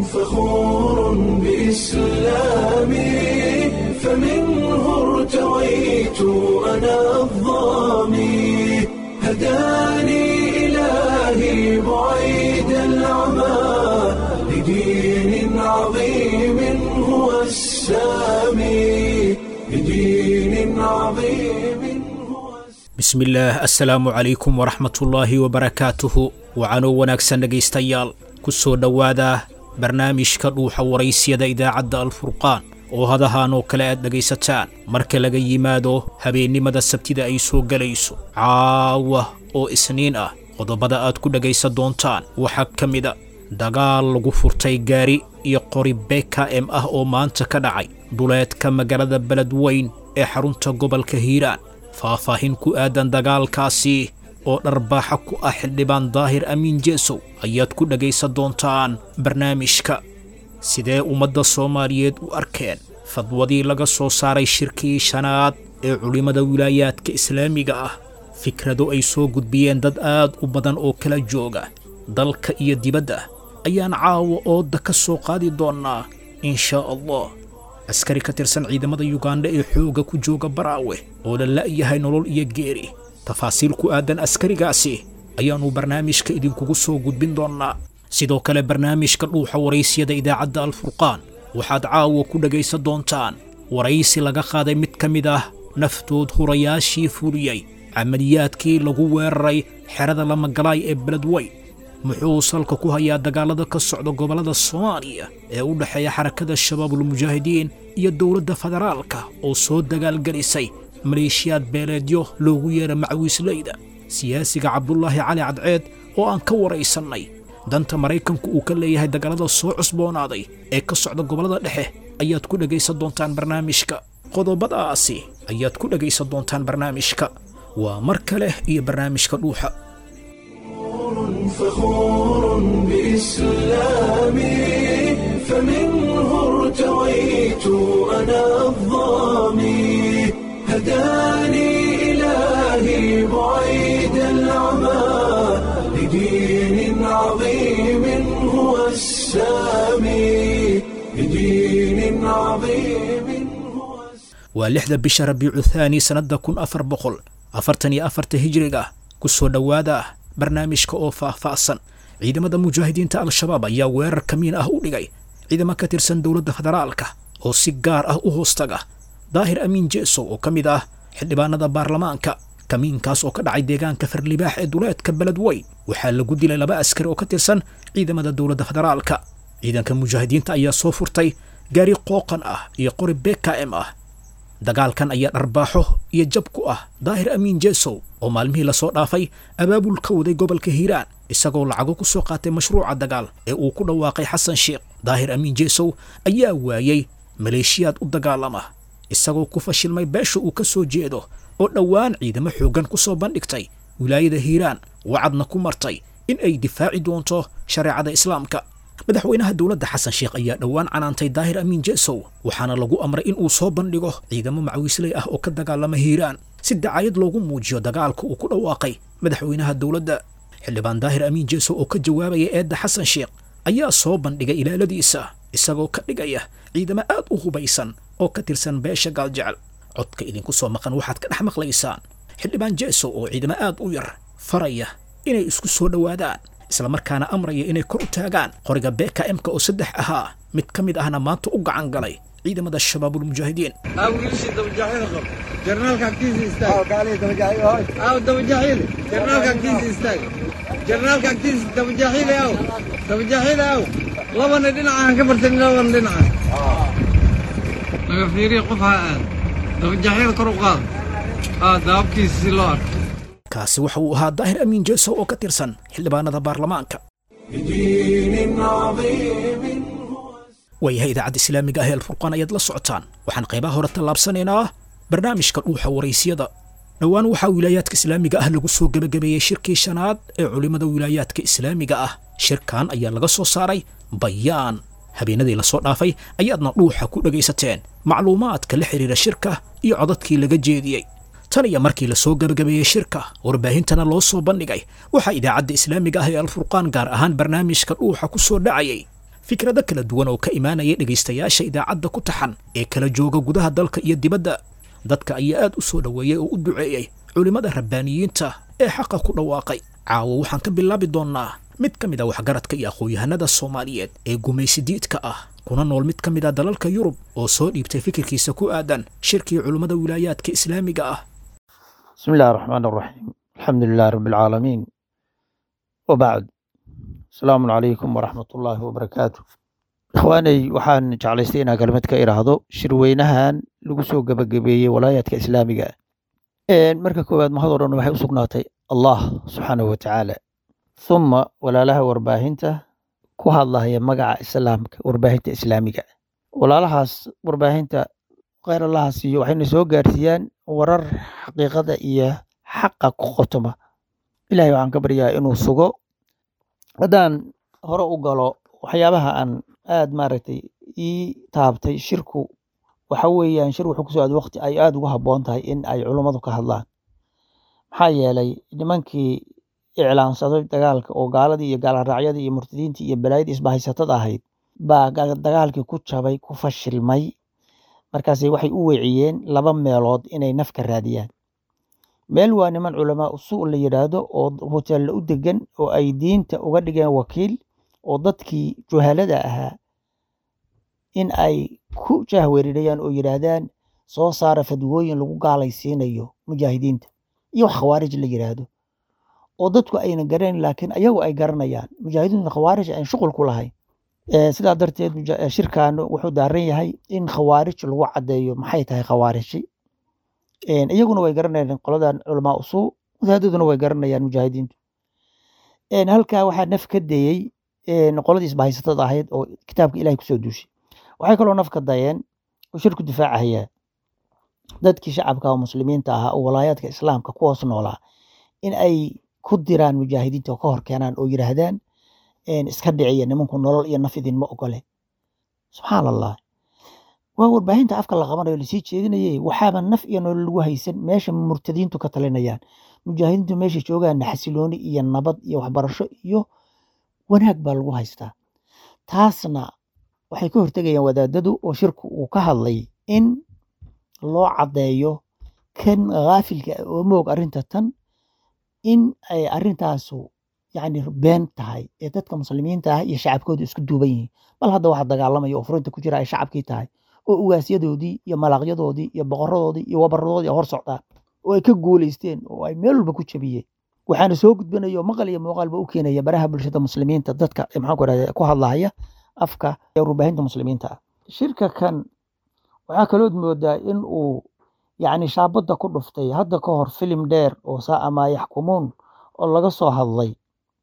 فخور بإسلامي فمنه ارتويت أنا الظامي هداني إلهي بعيد العمى لدين عظيم هو السامي لدين عظيم هو bismillaah assalaamu calaykum waraxmatullaahi wabarakaatuhu wacanoo wanaagsan dhegaystayaal ku soo dhowaada barnaamijka dhuuxa waraysyada idaacadda alfurqaan oo hadahaan oo kale aad dhegaysataan marka laga yimaado habeennimada sabtida ay soo gelayso caawa oo isniin ah qodobada aad ku dhegaysan doontaan waxaa ka mida dagaal lagu furtay gaari iyo qori beka em ah oo maanta ka dhacay duleedka magaalada beledweyn ee xarunta gobolka hiiraan faahfaahin ku aadan dagaalkaasi oo dharbaaxa ku ah xildhibaan daahir amiin jeesow ayaad ku dhegaysan doontaan barnaamijka sidee ummadda soomaaliyeed u arkeen fadwadii laga soo saaray shirkii shanaad ee culimmada wilaayaadka islaamiga ah fikrado ay soo gudbiyeen dad aad u badan oo kala jooga dalka iyo dibadda ayaan caawa ooda ka soo qaadi doonnaa in shaa allah askari ka tirsan ciidamada yugandha ee xoogga ku jooga baraawe oo la la'yahay nolol iyo geeri tafaasiil ku aadan askarigaasi ayaannu barnaamijka idinkugu soo gudbin doonnaa sidoo kale barnaamijka dhuuxa waraysyada idaacadda alfurqaan waxaad caawa ku dhegaysan doontaan waraysi laga qaaday mid ka mid ah naftood hurayaashii fuliyey camaliyaadkii lagu weeraray xerada lamagalaay ee beledweyn muxuu salka ku hayaa dagaalada ka socda gobollada soomaaliya ee u dhexeeya xarakada shabaabulmujaahidiin iyo dowladda federaalka oo soo dagaalgelisay maleeshiyaad beeleedyo loogu yeera macwiisleyda siyaasiga cabdulaahi cali cadceed oo aan ka waraysannay danta maraykanku uu ka leeyahay dagaalada soo cusboonaaday ee ka socda gobollada dhexe ayaad ku dhegaysan doontaan barnaamijka qodobadaasi ayaad ku dhegaysan doontaan barnaamijka waa mar kale iyo barnaamijka dhuuxa فخور بإسلامي فمنه ارتويت أنا الظامي هداني إلهي بعيد العمى لدين عظيم هو السامي لدين عظيم هو waa lixda bisha rabiicu thaani sannadda kun afar boqol afartan iyo afarta hijriga ku soo dhowaada barnaamijka oo faah-faahsan ciidamada mujaahidiinta al-shabaab ayaa weerar kamiin ah u dhigay ciidamo ka tirsan dowladda federaalka oo si gaar ah u hoostaga daahir amiin jeesow oo ka mid ah xildhibaanada baarlamaanka kamiinkaas oo ka dhacay deegaanka farlibaax ee duleedka beledweyn waxaa lagu dilay laba askari oo ka tirsan ciidamada dowladda federaalka ciidanka mujaahidiinta ayaa soo furtay gaari qooqan ah iyo qori beka m ah dagaalkan ayaa dharbaaxo iyo jab ku ah daahir amiin jeesow oo maalmihii lasoo dhaafay abaabul ka waday gobolka hiiraan isagoo lacago ku soo qaatay mashruuca dagaal ee uu ku dhawaaqay xasan sheekh daahir amiin jeesow ayaa waayey maleeshiyaad u dagaalama isagoo ku fashilmay beesha uu ka soo jeedo oo dhowaan ciidamo xooggan ku soo bandhigtay wilaayada hiiraan wacadna ku martay in ay difaaci doonto shareecada islaamka madaxweynaha dowladda xasan sheekh ayaa dhowaan canaantay daahir amiin jeesow waxaana lagu amray in uu soo bandhigo ciidamo macwiisley ah oo ka dagaalama hiiraan si dacayad loogu muujiyo dagaalka uu ku dhawaaqay madaxweynaha dowladda xildhibaan daahir amiin jeesow oo ka jawaabaya eedda xasan sheekh ayaa soo bandhigay ilaaladiisa isagoo ka dhigaya ciidamo aad u hubaysan oo ka tirsan beesha gaaljecel codka idinku soo maqan waxaad ka dhex maqlaysaan xildhibaan jeesow oo ciidamo aad u yar faraya inay isku soo dhowaadaan islamarkaana amraya inay kor u taagaan qoriga beka emka oo saddex ahaa mid ka mid ahna maanta u gacan galay ciidamada shabaabulmujaahidiin أو يرشد دبجاحيل قب جرنال كاكتيس يستاج أو دبجاحيل جرنال كاكتيس يستاج جرنال كاكتيس دبجاحيل أو دبجاحيل أو لبنا دينعا كبرتن لبنا دينعا laga fiiriya qof ha aad dabajaxyada kor u qaad aa daabkiisa si loo arko kaasi waxa uu ahaa daahir amiin jeesow oo ka tirsan xildhibaanada baarlamaanka لدين عظيم هو waayahay idaacadda islaamiga ah ee alfurqaan ayaad la socotaan waxaan qaybaha hore tallaabsanaynaa barnaamijka dhuuxa waraysyada dhowaan waxaa wilaayaadka islaamiga ah lagu soo gebagabeeyey shirkii shanaad ee culimmada wilaayaadka islaamiga ah shirkan ayaa laga soo saaray bayaan habeenadii lasoo dhaafay ayaadna dhuuxa ku dhegaysateen macluumaadka la xidhiira shirka iyo codadkii laga jeediyey tan iyo markii lasoo gebagabeeyey shirka warbaahintana loo soo bandhigay waxaa idaacadda islaamiga ah ee alfurqaan gaar ahaan barnaamijka dhuuxa ku soo dhacayay fikrado kala duwan oo ka imaanaya dhegaystayaasha idaacadda ku taxan ee kala jooga gudaha dalka iyo dibadda dadka ayaa aad u soo dhoweeyey oo u duceeyey culimmada rabbaaniyiinta ee xaqa ku dhawaaqay caawo waxaan ka bilaabi doonnaa mid ka mid a waxgaradka iyo aqoon-yahanada soomaaliyeed ee gumaysidiidka ah kuna nool mid ka mid a dalalka yurub oo soo dhiibtay fikirkiisa ku aadan shirkii culimmada wilaayaadka islaamiga ah بسم الله الرحمن الرحيم الحمد لله رب العالمين وبعد السلام عليكم ورحمة الله وبركاته إخواني waxaan jeclaystay inaan kelmad ka iraahdo shirweynahan lagu soo gabagabeeyey walaayaadka islaamiga ah marka koowaad mahad oo dhan waxay u sugnaatay allah subxaanahu watacaala thuma walaalaha warbaahinta ku hadlahaya magaca islaamka warbaahinta islaamiga ah walaalahaas warbaahinta kheyr allaha siiyo waxayna soo gaarsiiyaan warar xaqiiqada iyo xaqa ku qotoma ilahay waxaan ka baryaa inuu sugo haddaan hore u galo waxyaabaha aan aad maaragtay ii taabtay shirku waxa weeyaan shir wuxuu kusoo aaday waqti ay aad ugu habboon tahay in ay culummadu ka hadlaan maxaa yeelay nimankii iclaansaday dagaalka oo gaaladii iyo gaalharaacyadii iyo murtadiintii iyo balaayadii isbahaysatada ahayd baa ga- dagaalkii ku jabay ku fashilmay markaasay waxay u weeciyeen laba meelood inay nafka raadiyaan meel waa niman culamaa usuul la yidhaahdo oo hoteella u degan oo ay diinta uga dhigeen wakiil oo dadkii juhalada ahaa in ay ku jahweerinayaan oo yidhaahdaan soo saara fadwooyin lagu gaalaysiinayo mujaahidiinta iyo wax khawaarij la yidhaahdo oo dadku ayna garanayn laakiin ayagu ay garanayaan mujaahidiinta khawaarij aan shuqul ku lahayn Eh, sidaa darteed muja- eh, shirkan wuxuu daaran yahay in khawaarij lagu caddeeyo maxay tahay khawaariji En, iyaguna way garanayaan qoladan culamaa usuu wadaadaduna way garanayaan mujaahidiintu En, halkaa waxaa naf ka dayey en, qoladii isbahaysatada ahayd oo kitaabka ilahay kusoo duushay waxay kaloo naf ka dayeen oo shirku difaacahaya dadkii shacabka oo muslimiinta ahaa oo walaayaadka islaamka kuwaas noolaa in ay ku diraan mujaahidiinta oo ka hor keenaan oo yidhaahdaan en, iska dhiciya nimanku nolol iyo naf idinma ogole subxaan allah waa warbaahinta afka la qabanayo lasii jeedinayay waxaaba naf iyo nolol lagu haysan meesha murtadiintu ka talinayaan mujaahidiintu meesha joogaana xasilooni iyo nabad iyo waxbarasho iyo wanaag baa lagu haystaa taasna waxay ka hortegayaan wadaadadu oo shirku uu ka hadlay in loo caddeeyo kan ghaafilka ah oo moog arrinta tan in ay arrintaasu yacni been tahay ee dadka muslimiinta ah iyo shacabkooda isku duuban yihiin bal hadda waxa dagaalamaya oo furinta ku jira ay shacabkii tahay oo ugaasyadoodii iyo malaaqyadoodii iyo boqoradoodii iyo wabaradoodii hor socdaan oo ay ka guuleysteen oo ay meel walba ku jabiyeen waxaana soo gudbinaya oo maqal iyo muuqaalba u keenaya baraha bulshada muslimiinta dadka eh, maxaan ku rahda ku hadlahaya afka ee warbaahinta muslimiinta ah shirka kan waxaa kalood moodaa in uu yacni shaabadda ku dhuftay hadda ka hor filim dheer oo saa maa yaxkumuun oo laga soo hadlay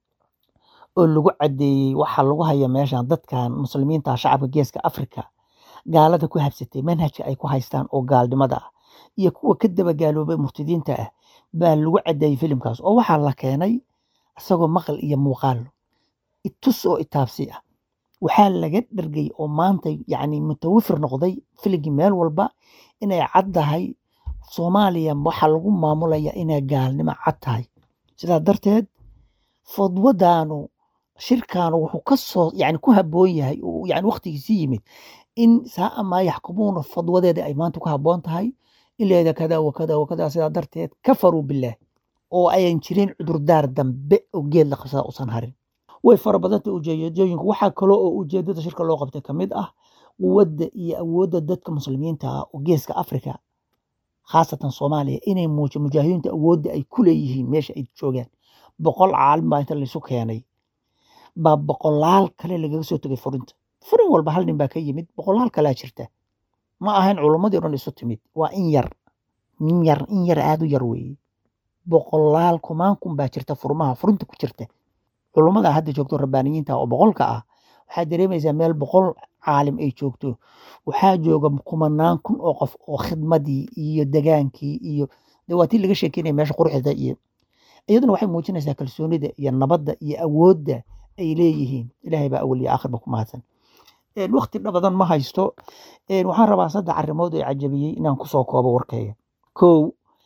oo lagu caddeeyey waxa lagu haya meeshan dadkan muslimiinta ah, shacabka geeska afrika gaalada ku habsatay manhajka ay ku haystaan oo gaalnimada ah iyo kuwa ka daba gaaloobay murtadiinta ah baa lagu caddeeyey filimkaas oo waxaa la keenay isagoo maqal iyo muuqaal itus oo itaabsi ah waxaa laga dhergay oo maanta yacni mutawafir noqday filigii meel walba inay caddahay soomaaliya waxaa lagu maamulaya inay gaalnimo cad tahay sidaa darteed fadwadaanu shirkaanu wuxuu ka soo yani ku habboon yahay oo yani waqtigiisii yimid in saa maa yaxkumuuna fadwadeeda ay maanta ku habboon tahay in leeda kada wakada wakada sidaa darteed kafaruu bilaah oo ayan jirin cudurdaar dambe oo geed la qabsada usan harin way fara badanta ujeedooyinku waxaa kaloo oo ujeedada shirka loo qabtay kamid ah quwadda iyo awoodda dadka muslimiinta ah oo geeska afrika khaasatan soomaaliya inay muujo mujaahidiinta awoodda ay ku leeyihiin meesha ay joogaan boqol caalim baa inta laysu keenay baa boqolaal kale lagaga soo tegay furinta furin walba hal nin baa ka yimid boqolaal kalaa jirta ma ahayn culummadii o dhan isu timid waa in yar in yar in yar aada u yar weeye boqolaal kumaan kun baa jirta furmaha furinta ku jirta culummada hadda joogto rabbaaniyiinta oo boqolka ah waxaa dareemaysaa meel boqol caalim ay joogto waxaa jooga kumanaan kun oo qof oo khidmadii iyo degaankii iyo de waa tii laga sheekeynaya meesha quruxda iyo iyaduna waxay muujinaysaa kalsoonida iyo nabadda iyo awoodda ay leeyihiin ilaahay baa awal iyo aakhirba ku mahadsan waqti badan ma haysto waxaan rabaa saddex arrimood oo cajabiyey inaan kusoo koobo warkayga kow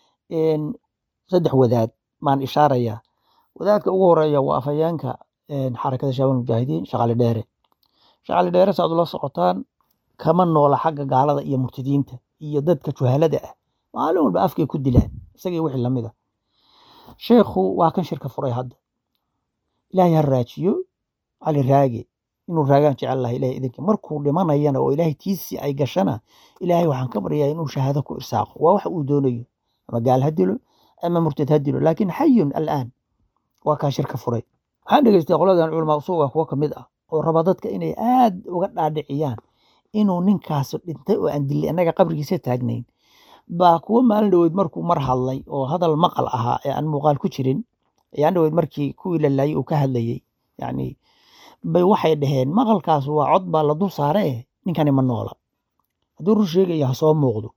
saddex wadaad maan ishaaraya wadaadka ugu horeeya waa afhayeenka xarakada shaabal mujaahidiin shaqaale dheere shacali dheere saad ula socotaan kama noola xagga gaalada iyo murtadiinta iyo dadka juhalada ah maalin walba afkay ku dilaan isagii wixii lamid a sheekhu waa kan shirka furay hadda ilaahay ha raajiyo cali raage inuu raagaan jecel laha ilahay idinka markuu dhimanayana oo ilaahay tiisii ay gashana ilaahay waxaan ka baryaa inuu shahaado ku irsaaqo waa waxa uu doonayo ama gaal ha dilo ama murtad ha dilo laakiin xayun al'aan waa kaa shirka furay waxaan dhegeystay qoladan culamaa usuuga kuwo ka mid ah oo raba dadka inay aad uga dhaadhiciyaan inuu ninkaas dhintay oo aan dilay annaga qabrigiisa taagnayn baa kuwo maalin dhoweyd markuu mar hadlay oo hadal maqal ahaa ee aan muuqaal ku jirin ayaan dhoweyd markii kuwii la laayay uu ka hadlayey yani bay waxay dhaheen maqalkaas waa cod baa la dul saare eh ninkani ma noola hadduu run sheegaya ha soo muuqdo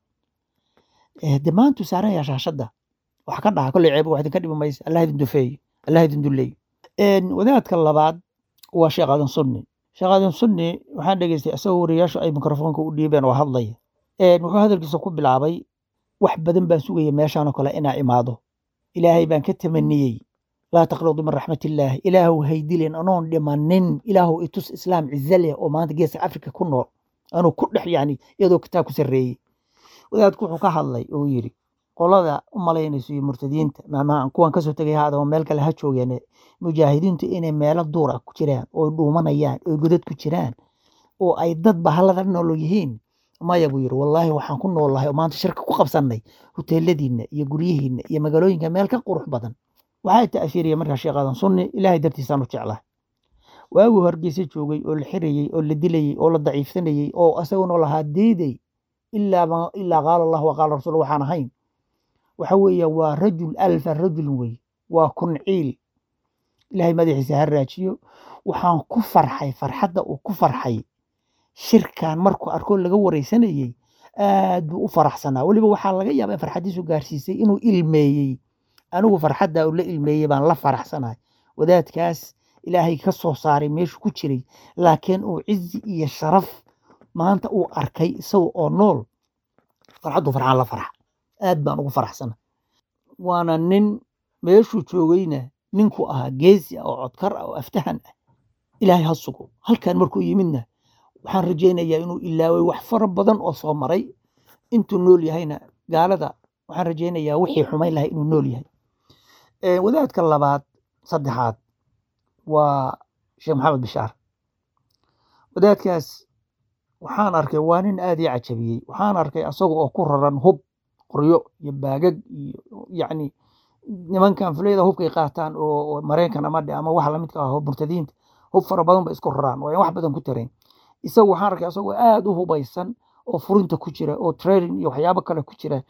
de maantuu saaraya shaashadda wax ka dhaha kolley ceeba wax idinka dhibi maysa allah idin dufeeyo allah idin duleeyo wadaadka labaad waa sheekh aadan sunni sheekh aadan sunni waxaan dhegeystay isagoo wariyaashu ay mikrofoonka u dhiibeen oo hadlaya wuxuu hadalkiisa ku bilaabay wax badan baan sugaya meeshaanoo kale inaa imaado ilaahay baan ka tamaniyey laa taqnadu min raxmatillaah ilaahu haydilin anoon dhimanin ilaahu itus islaam cize leh oo maanta geeska afrika ku nool anuu ku dhex yani iyadoo kitaab ku sarreeyey wadaadku wuxuu ka hadlay oo yidhi qolada u malaynayso iyo murtadiinta maamaha kuwan kasoo tegay haadama meel kale ha joogeen mujaahidiintu inay meelo duura ku jiraan oo dhuumanayaan oo godad ku jiraan oo ay dad bahalada nool yihiin maya buu yidhi wallaahi waxaan ku noolahay oo maanta shirka ku qabsannay huteeladiinna iyo guryihiinna iyo magaalooyinka meel ka qurux badan waxaa ta'afiiriya markaa sheekh aadan sunni ilaahay dartiisaan u jeclahay waaguu hargeysa joogay oo la xirayey oo la dilayey oo la daciifsanayey oo isaguna lahaa diiday ilaa ilaa qaala allah wa qaala rasuul waxaan ahayn waxa weeye waa rajul alfa rajulin wey waa kunciil ilaahay madaxiisa ha raajiyo waxaan ku farxay farxadda uu ku farxay shirkan markuu arkoo laga wareysanayey aad buu u faraxsanaa weliba waxaa laga yaabaa in farxaddiisu gaarsiisay inuu ilmeeyey anigu farxadda uu la ilmeeyey baan la faraxsanahay wadaadkaas ilaahay ka soo saaray meeshu ku jiray laakiin uu cizi iyo sharaf maanta uu arkay isaga oo nool farxaddu farxaan la farxa aad baan ugu faraxsana waana nin meeshuu joogayna ninku ahaa geesi ah oo codkar ah oo aftahan ah ilaahay ha sugo halkan markuu yimidna waxaan rajaynayaa inuu ilaaway wax fara badan oo soo maray intuu nool yahayna gaalada waxaan rajaynayaa wixii xumayn lahay inuu nool yahay wadaadka labaad saddexaad waa sheekh maxamed bishaar wadaadkaas waxaan arkay waa nin aad ii cajabiyey waxaan arkay asaga oo ku raran hub qoryo iyo baagag iyo yacni nimankan fulayada hubkay qaataan oo maraykan ama dhe ama waxa lamidka ah murtadiinta hub fara badan ba isku raraan waa wax badan ku tarayn isagu waxaan arkay asagoo aad u hubaysan oo furinta ku jira oo training iyo waxyaabo kale ku jira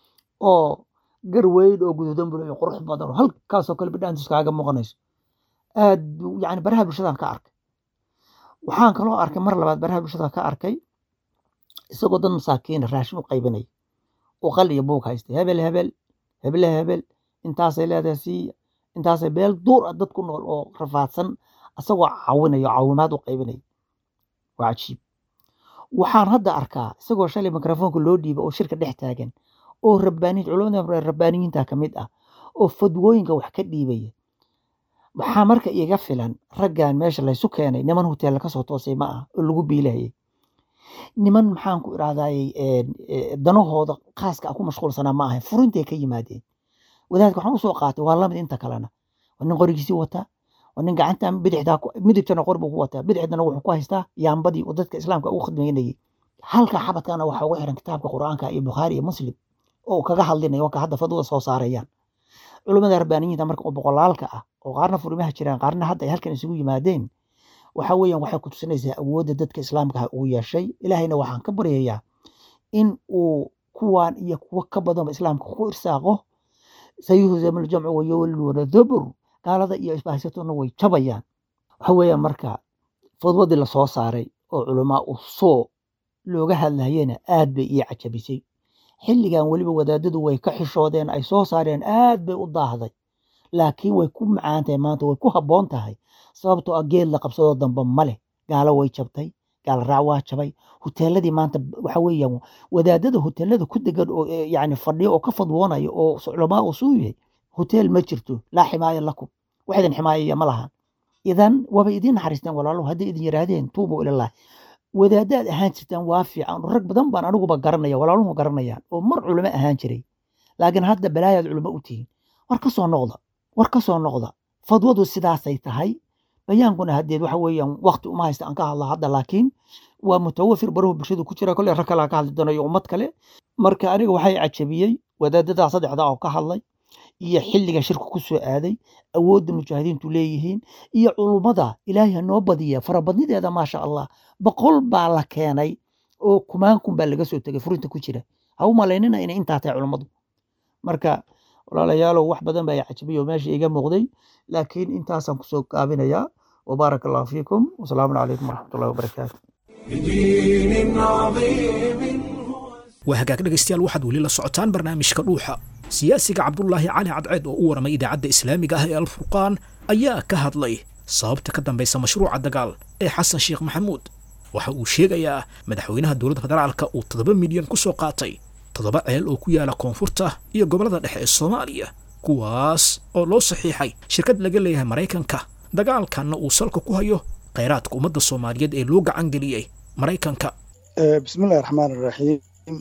oo gar weyn oo guduudan bulayo qurux badan oo halkaasoo kale bidhaantiis kaaga muuqanayso aad yani baraha bulshadan ka arkay waxaan kaloo arkay mar labaad baraha bulshada ka arkay isagoo dad masaakiina raashin u qaybinaya oo qal iyo buug haystay hebel hebel heble hebel intaasay leedahay siiya intaasay beel duur ah dad ku nool oo rafaadsan asagoo caawinaya oo caawimaad u qaybinaya waa cajiib waxaan hadda arkaa isagoo shalay mikrofoonka loo dhiiba oo shirka dhex taagan oo rabbaaniin culamada rabbaaniyiinta ka mid ah oo fadwooyinka wax ka dhiibaya waxaa marka iga filan raggan meesha laysu keenay niman huteella kasoo toosay ma ah oo lagu biilayay niman maxaan ku irahdayy danahooda khaaska ku mashquulsanaa ma ahayn furintay ka yimaadeen wadaadka waxaan usoo qaatay waa lamid inta kalena waa nin qorigiisii wataa waa nin gacanta bidixdaa midigtana qor buu ku wataa bidixdana wuxuu ku haystaa yaambadii oo dadka islaamka ugu khidmaynayay halka xabadkana waxaa ugu xiran kitaabka qur'aanka iyo bukhaari iyo muslim oo kaga hadlinaya waka hadda fadwada soo saarayaan culamada rabbaaniyiinta marka oo boqolaalka ah oo qaarna furimaha jiraan qaarna hadda ay halkan isugu yimaadeen waxa weeyaan waxay ku tusinaysaa awoodda dadka islaamka ah ugu yeeshay ilaahayna waxaan ka baryayaa in uu kuwaan iyo kuwo ka badanba islaamka ku irsaaqo sayuhzamu ljamcu wayowluuna dubur gaalada iyo isbahaysatuna way jabayaan waxa weeyaan marka fadwadii lasoo saaray oo culamaa u soo looga hadlayena aad bay ii cajabisay xilligan weliba wadaadadu way ka xishoodeen ay soo saareen aad bay u daahday laakiin way ku macaan tahay maanta way ku habboon tahay sababtoo ah geed la qabsadoo dambe ma leh gaalo way jabtay gaal raac waa jabay huteeladii maanta waxa weeyaan wadaadada huteelada ku degan oo yani fadhiyo oo ka fadwoonaya oo culamaa uu suu yahay huteel ma jirto laa ximaaya lakum waxdan ximaayaya ma laha idan waaba idiin naxariisteen walaalow hadday idin yidhaahdeen tuubu ilalah wadaadaad ahaan jirtaan waa fiican rag badan baan aniguba garanaya walaaluhu garanayaan oo mar culimo ahaan jiray laakiin hadda balaayaad culimo u tihiin war ka soo noqda war ka soo noqda fadwadu sidaasay tahay bayaankuna haddeed waxa weeyaan wakti uma haysta aan ka hadla hadda laakiin waa mutawafir baruhu bulshadu ku jira kolley rag kalaa ka hadli doonayo ummad kale marka aniga waxay cajabiyey wadaadadaa saddexda oo ka hadlay iyo xilliga shirku ku soo aaday awoodda mujaahidiintu leeyihiin iyo culummada ilaahay ha noo badiya farabadnideeda maasha allah boqol baa la keenay oo kumaankun baa laga soo tegay furinta ku jira ha u malaynina inay intaa tahay culummadu marka walaalayaalow wax badan baa cajabiyo meesha iga muuqday laakiin intaasaan kusoo gaabinayaa وبارك الله فيكم والسلام عليكم ورحمة الله وبركاته بدين عظيم هو waa hagaag dhegaystayaal waxaad weli la socotaan barnaamijka dhuuxa siyaasiga cabdulaahi cali cadceed oo u waramay idaacadda islaamiga ah ee alfurqaan ayaa ka hadlay sababta ka dambaysa mashruuca dagaal ee xasan sheekh maxamuud waxa uu sheegayaa madaxweynaha dowladda federaalka uu toddoba milyan ku soo qaatay toddoba ceel oo ku yaala koonfurta iyo gobollada dhexe ee soomaaliya kuwaas oo loo saxiixay shirkad laga leeyahay maraykanka dagaalkanna uu salka ku hayo khayraadka ummadda soomaaliyeed ee loo gacan geliyey maraykanka bismillahi raxmaan iraxiim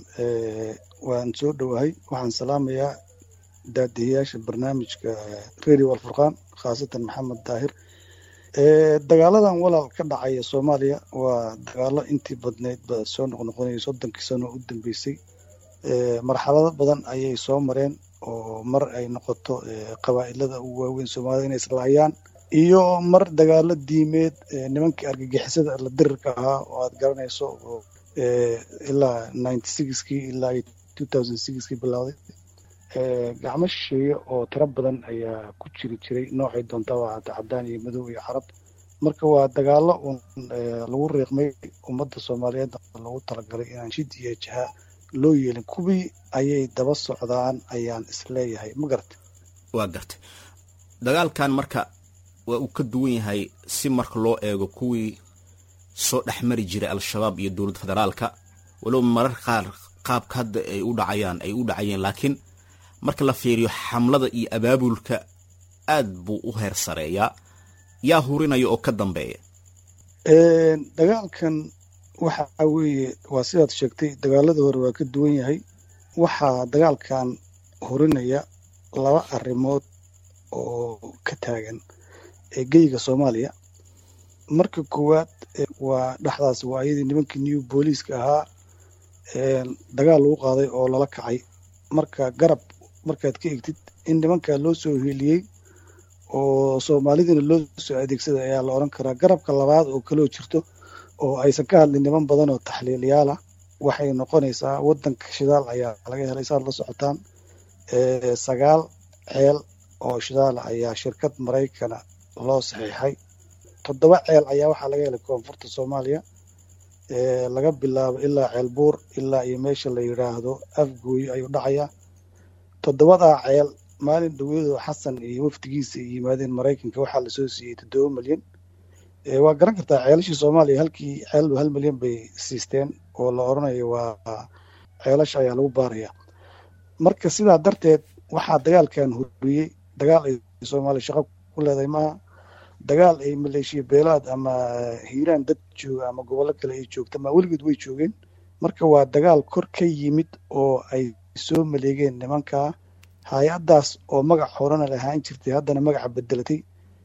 waan soo dhowahay waxaan salaamayaa daadihiyaasha barnaamijka radio alfurqaan khaasatan maxamed daahir dagaaladan walaal ka dhacaya soomaaliya waa dagaalo intii badneyd ba soo noqnoqonayay soddonkii sano u dambeysay marxalado badan ayay soo mareen oo mar ay noqoto qabaa'ilada ugu waaweyn soomaalida inay islaayaan iyo mar dagaalo diimeed nimankii argagixisada la dirirka ahaa oo aad garanayso oo ilaa ninety sixkii ilaa two thousand sixkii bilowday gacmo shisheeye oo tiro badan ayaa ku jiri jiray noocay doontaba hata cadaan iyo madow iyo carab marka waa dagaalo uun lagu riiqmay ummadda soomaaliyeed lagu talagalay inaan shid iyo jaha loo yeelin kuwii ayay daba socdaan ayaan isleeyahay ma garata waa gartay dagaalkan marka waa uu ka duwan yahay si marka loo eego kuwii soo dhex mari jiray al-shabaab iyo dowladda federaalka walow marar qaar qaabka hadda ay u dhacayaan ay u dhacayeen laakiin marka la fiiriyo xamlada iyo abaabulka aad buu u heer sareeyaa yaa hurinaya oo ka dambeeya dagaalkan waxa weeye waa sidaad sheegtay dagaaladii hore waa ka duwan yahay waxaa dagaalkan hurinaya laba arrimood oo ka taagan geyga soomaaliya marka koowaad waa dhexdaas waa iyadii nimankii new booliiska ahaa dagaal lagu qaaday oo lala kacay marka garab markaad ka egtid in nimankaa loo soo hiiliyey oo soomaalidiina loo soo adeegsaday ayaa la odhan karaa garabka labaad oo kaloo jirto oo aysan ka hadlin niman badan oo taxliilyaal ah waxay noqonaysaa waddanka shidaal ayaa laga helay saad la socotaan sagaal ceel oo shidaal ayaa shirkad maraykana loo saxiixay toddoba ceel ayaa waxaa laga helay koonfurta soomaaliya laga bilaabo ilaa ceel buur ilaa iyo meesha la yidhaahdo afgooye ayuu dhacayaa toddobadaa ceel maalin dhaweedo xasan iyo wafdigiisa ay yimaadeen maraykanka waxaa lasoo siiyey toddoba milyan waa garan kartaa ceelashii soomaaliya halkii ceelba hal milyan bay siisteen oo la odhanayo waa ceelasha ayaa lagu baaraya marka sidaa darteed waxaa dagaalkan huriyey dagaal ay soomaaliya shaqo ku leedahay maaha dagaal ay maleeshiya beelaad ama hiiraan dad jooga ama gobollo kale ay joogta ma weligood way joogeen marka waa dagaal kor ka yimid oo ay soo maleegeen nimankaa hay-addaas oo magac horena lahaan jirtay haddana magaca bedelatay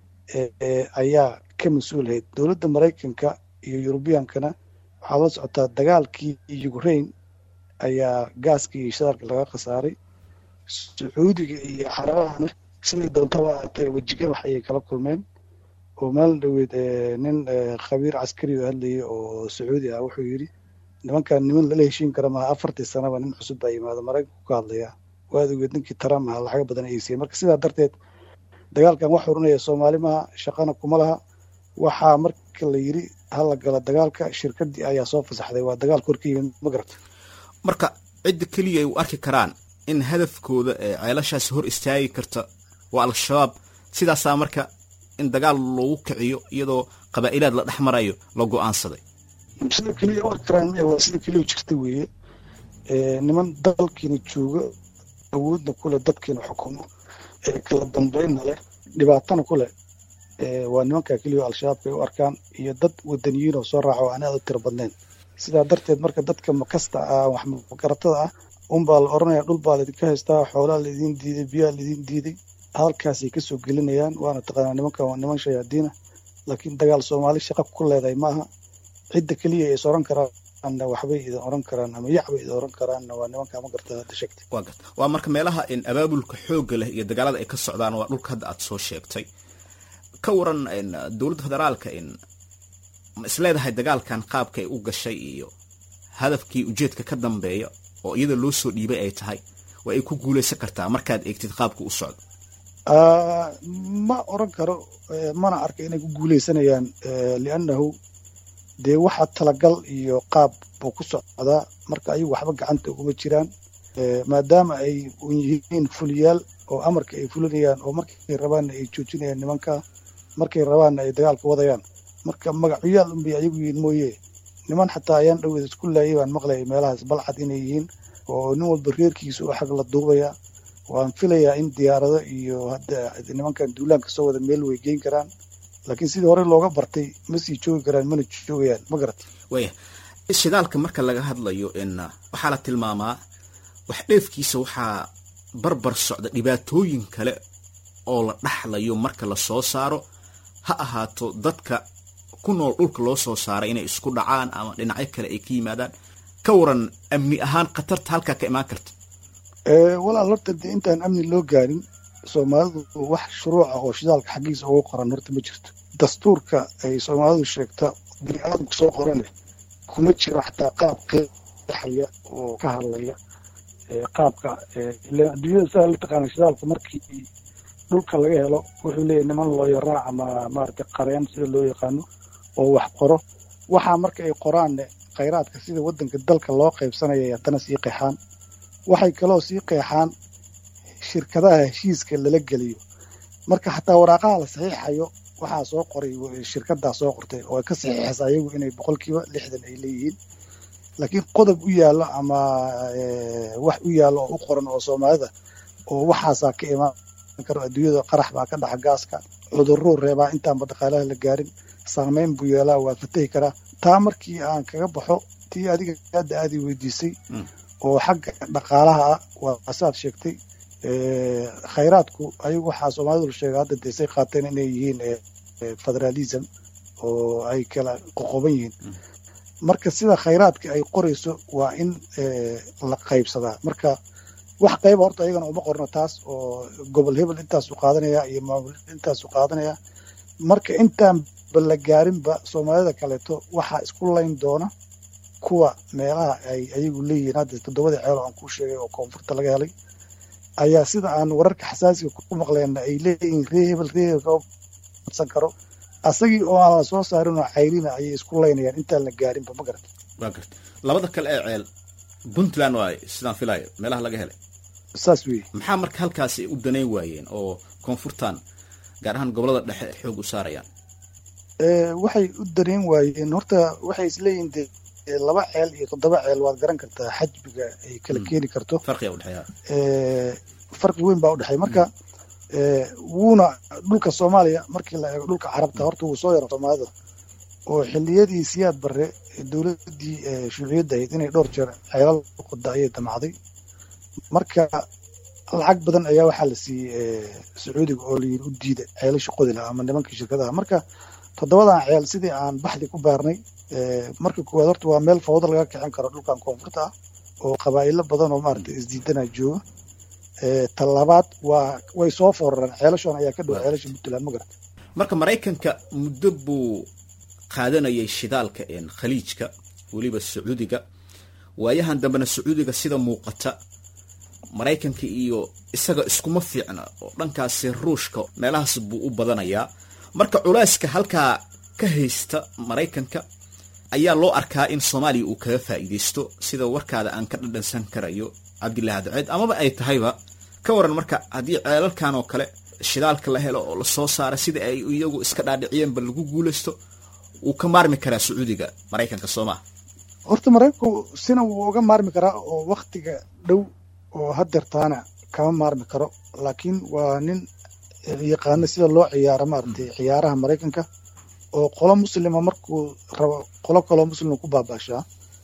ayaa ka mas-uulahayd dowladda maraykanka iyo yurubiyankana waxaad la socotaa dagaalkii ukraine ayaa gaaskii iyo shidaalka laga khasaaray sacuudiga iyo xarabahana siday doontaba aatay wejigabax ayay kala kulmeen oo maalin dhoweed nin khabiir caskari oo hadlayay oo sacuudi ah wuxuu yidhi nimankan niman lala heshiin kara maha afartii sanaba nin cusub baa yimaada maraykanku ka hadlaya waad ogeed ninkii trump aha lacaga badan ayay siiyeen marka sidaa darteed dagaalkan wax xurinaya soomaali maha shaqana kuma laha waxaa marka la yidhi hala gala dagaalka shirkadii ayaa soo fasaxday waa dagaal kor ka yimid ma garata marka cidda keliya ay u arki karaan in hadafkooda ee ceelashaasi hor istaagi karta waa al-shabaab sidaasaa marka in dagaal loogu kiciyo iyadoo qabaa'ilaad la dhex marayo la go-aansaday sida keliya u arki karaan waa sida keliya jirta weeye niman dalkiina jooga awoodna kuleh dadkiina xukumo ee kala dambeynna leh dhibaatana ku leh waa nimanka keliya al-shabaabka ay u arkaan iyo dad wadaniyiin oo soo raaca oo aan aad u tiro badnayn sidaa darteed marka dadka makasta ah wax magaratada ah unbaa la oranaya dhul baa laydinka haystaa xoolaa laydin diiday biyaa laydin diiday halkaasay kasoo gelinayaan waana taqaanaa nimankan waa niman shayaadiina laakiin dagaal soomaali shaqa ku leedahay maaha cidda keliya ay is oran karaanna waxbay idin oran karaan ama yac bay idin oran karaanna waa nimanka ma garta hadda sheegtay waa garta waa marka meelaha in abaabulka xoogga leh iyo dagaalada ay ka socdaan waa dhulka hadda aad soo sheegtay ka waran dowladda federaalka in ma isleedahay dagaalkan qaabka ay u gashay iyo hadafkii ujeedka ka dambeeya oo iyada loo soo dhiibay ay tahay waa ay ku guulaysan kartaa markaad eegtid qaabka u socdo ma oran karo mana arka inay ku guuleysanayaan liannahu dee waxa talagal iyo qaab buu ku socdaa marka ayagu waxba gacanta uguma jiraan maadaama ay yihiin fuliyaal oo amarka ay fulinayaan oo markay rabaanna ay joojinayaan nimanka markay rabaanna ay dagaalka wadayaan marka magacyaal unbay ayagu yihiin mooye niman xataa ayaan dhaweed isku laayay baan maqlayay meelahaas balcad inay yihiin oo nin walba reerkiisa oo xag la duubaya waan filayaa in diyaarado iyo hadda nimankan duulaanka soo wada meel way geyn karaan laakiin sidii hore looga bartay ma sii joogi karaan mana joogayaan ma garat waya shidaalka marka laga hadlayo in waxaa la tilmaamaa wax dheefkiisa waxaa barbar socda dhibaatooyin kale oo la dhaxlayo marka la soo saaro ha ahaato dadka ku nool dhulka loo soo saaray inay isku dhacaan ama dhinacyo kale ay ka yimaadaan ka waran amni ahaan khatarta halkaa ka imaan karta walaal horta dee intaan amni loo gaarin soomaalidu wax shuruuca oo shidaalka xaggiisa uga qoran horta ma jirto dastuurka ay soomaalidu sheegta bini aadamku soo qorane kuma jiro xataa qaab qeexaya oo ka hadlaya qaabka adduunyada sidaa la taqaana shidaalka markii dhulka laga helo wuxuu leeyahy niman looyaraac ama maaragtay qareen sida loo yaqaano oo wax qoro waxaa marka ay qoraanne khayraadka sida waddanka dalka loo qaybsanaya ay haddana sii qeexaan waxay kaloo sii qeexaan shirkadaha heshiiska lala geliyo marka xataa waraaqaha la saxiixayo waxaa soo qoray shirkadaa soo qortay oo ka saxiixaysa ayagu inay boqolkiiba lixdan ay leeyihiin laakiin qodob u yaallo ama wax u yaallo oo u qoran oo soomaalida oo waxaasaa ka imaan karo adduunyada qarax baa ka dhaxa gaaska cudurruu reebaa intaanba dhaqaalaha la gaarin saamayn buu yeelaa waa fatahi karaa taa markii aan kaga baxo tii adiga hadda aadi weydiisay oo xagga dhaqaalaha ah waa saad sheegtay khayraadku ayagu waxaa soomaalidu sheega hadda desay qaateen inay yihiin federalism oo ay kala qoqoban yihiin marka sida khayraadka ay qorayso waa in la qaybsadaa marka wax qayba horta ayagana uma qorno taas oo gobol hebel intaasu qaadanaya iyo maamul intaasu qaadanaya marka intaanba la gaarinba soomaalida kaleeto waxaa isku layn doona kuwa meelaha ay ayagu leeyihiin hadda toddobadii ceelo aan kuu sheegay oo koonfurta laga helay ayaa sida aan wararka xasaasiga ku maqleenna ay leeyihiin ree hebel ree hebel kama badsan karo asagii oo aan la soo saarin oo cayrina ayay isku laynayaan intaan la gaarinba ma garata waa garta labada kale ee ceel puntland waay sidaan filayo meelaha laga helay saas weeye maxaa marka halkaasi u danayn waayeen oo koonfurtan gaar ahaan gobolada dhexe xoog u saarayaan waxay u danayn waayeen horta waxay isleeyihiin de laba ceel iyo toddoba ceel waad garan kartaa xajbiga ay kala keeni karto farqiga udhexeeya farqi weyn baa udhexeey marka wuuna dhulka soomaaliya markii la eego dhulka carabta horta wuu soo yaro soomaalida oo xilliyadii siyaad barre dowladdii shuuciyadda ahayd inay dhowr jeer ceelal qoda ayay damacday marka lacag badan ayaa waxaa la siiyey sacuudiga oo layiri u diida ceelasha qodila ama nimankii shirkadaha marka toddobadan ceel sidii aan baxdi ku baarnay marka koowaad horta waa meel fawdo laga kicin karo dhulkan koonfurta ah oo qabaa'ilo badan oo maaragtay isdiidana jooga talabaad waa way soo foorareen ceelashoon ayaa ka dhow ceelasha puntland ma garata marka maraykanka muddo buu qaadanayay shidaalka khaliijka weliba sacuudiga waayahan dambena sacuudiga sida muuqata maraykanka iyo isaga iskuma fiicna oo dhankaasi ruushka meelahaas buu u badanayaa marka culeyska halkaa ka haysta maraykanka ayaa loo arkaa in soomaaliya uu kaga faa'iidaysto sida warkaada aan ka dhadhansan karayo cabdillahi daceed amaba ay tahayba ka waran marka haddii ceelalkan oo kale shidaalka la helo oo lasoo saara sida ay iyagu iska dhaadhiciyeenba lagu guulaysto wuu ka maarmi karaa sacuudiga maraykanka soomaa horta maraykanku sina wuu uga maarmi karaa oo waktiga dhow oo hadeertaana kama maarmi karo laakiin waa nin yaqaana sida loo ciyaaro maaragtay ciyaaraha maraykanka oo qolo muslima markuu rabo qolo kaloo muslima ku baabaashaa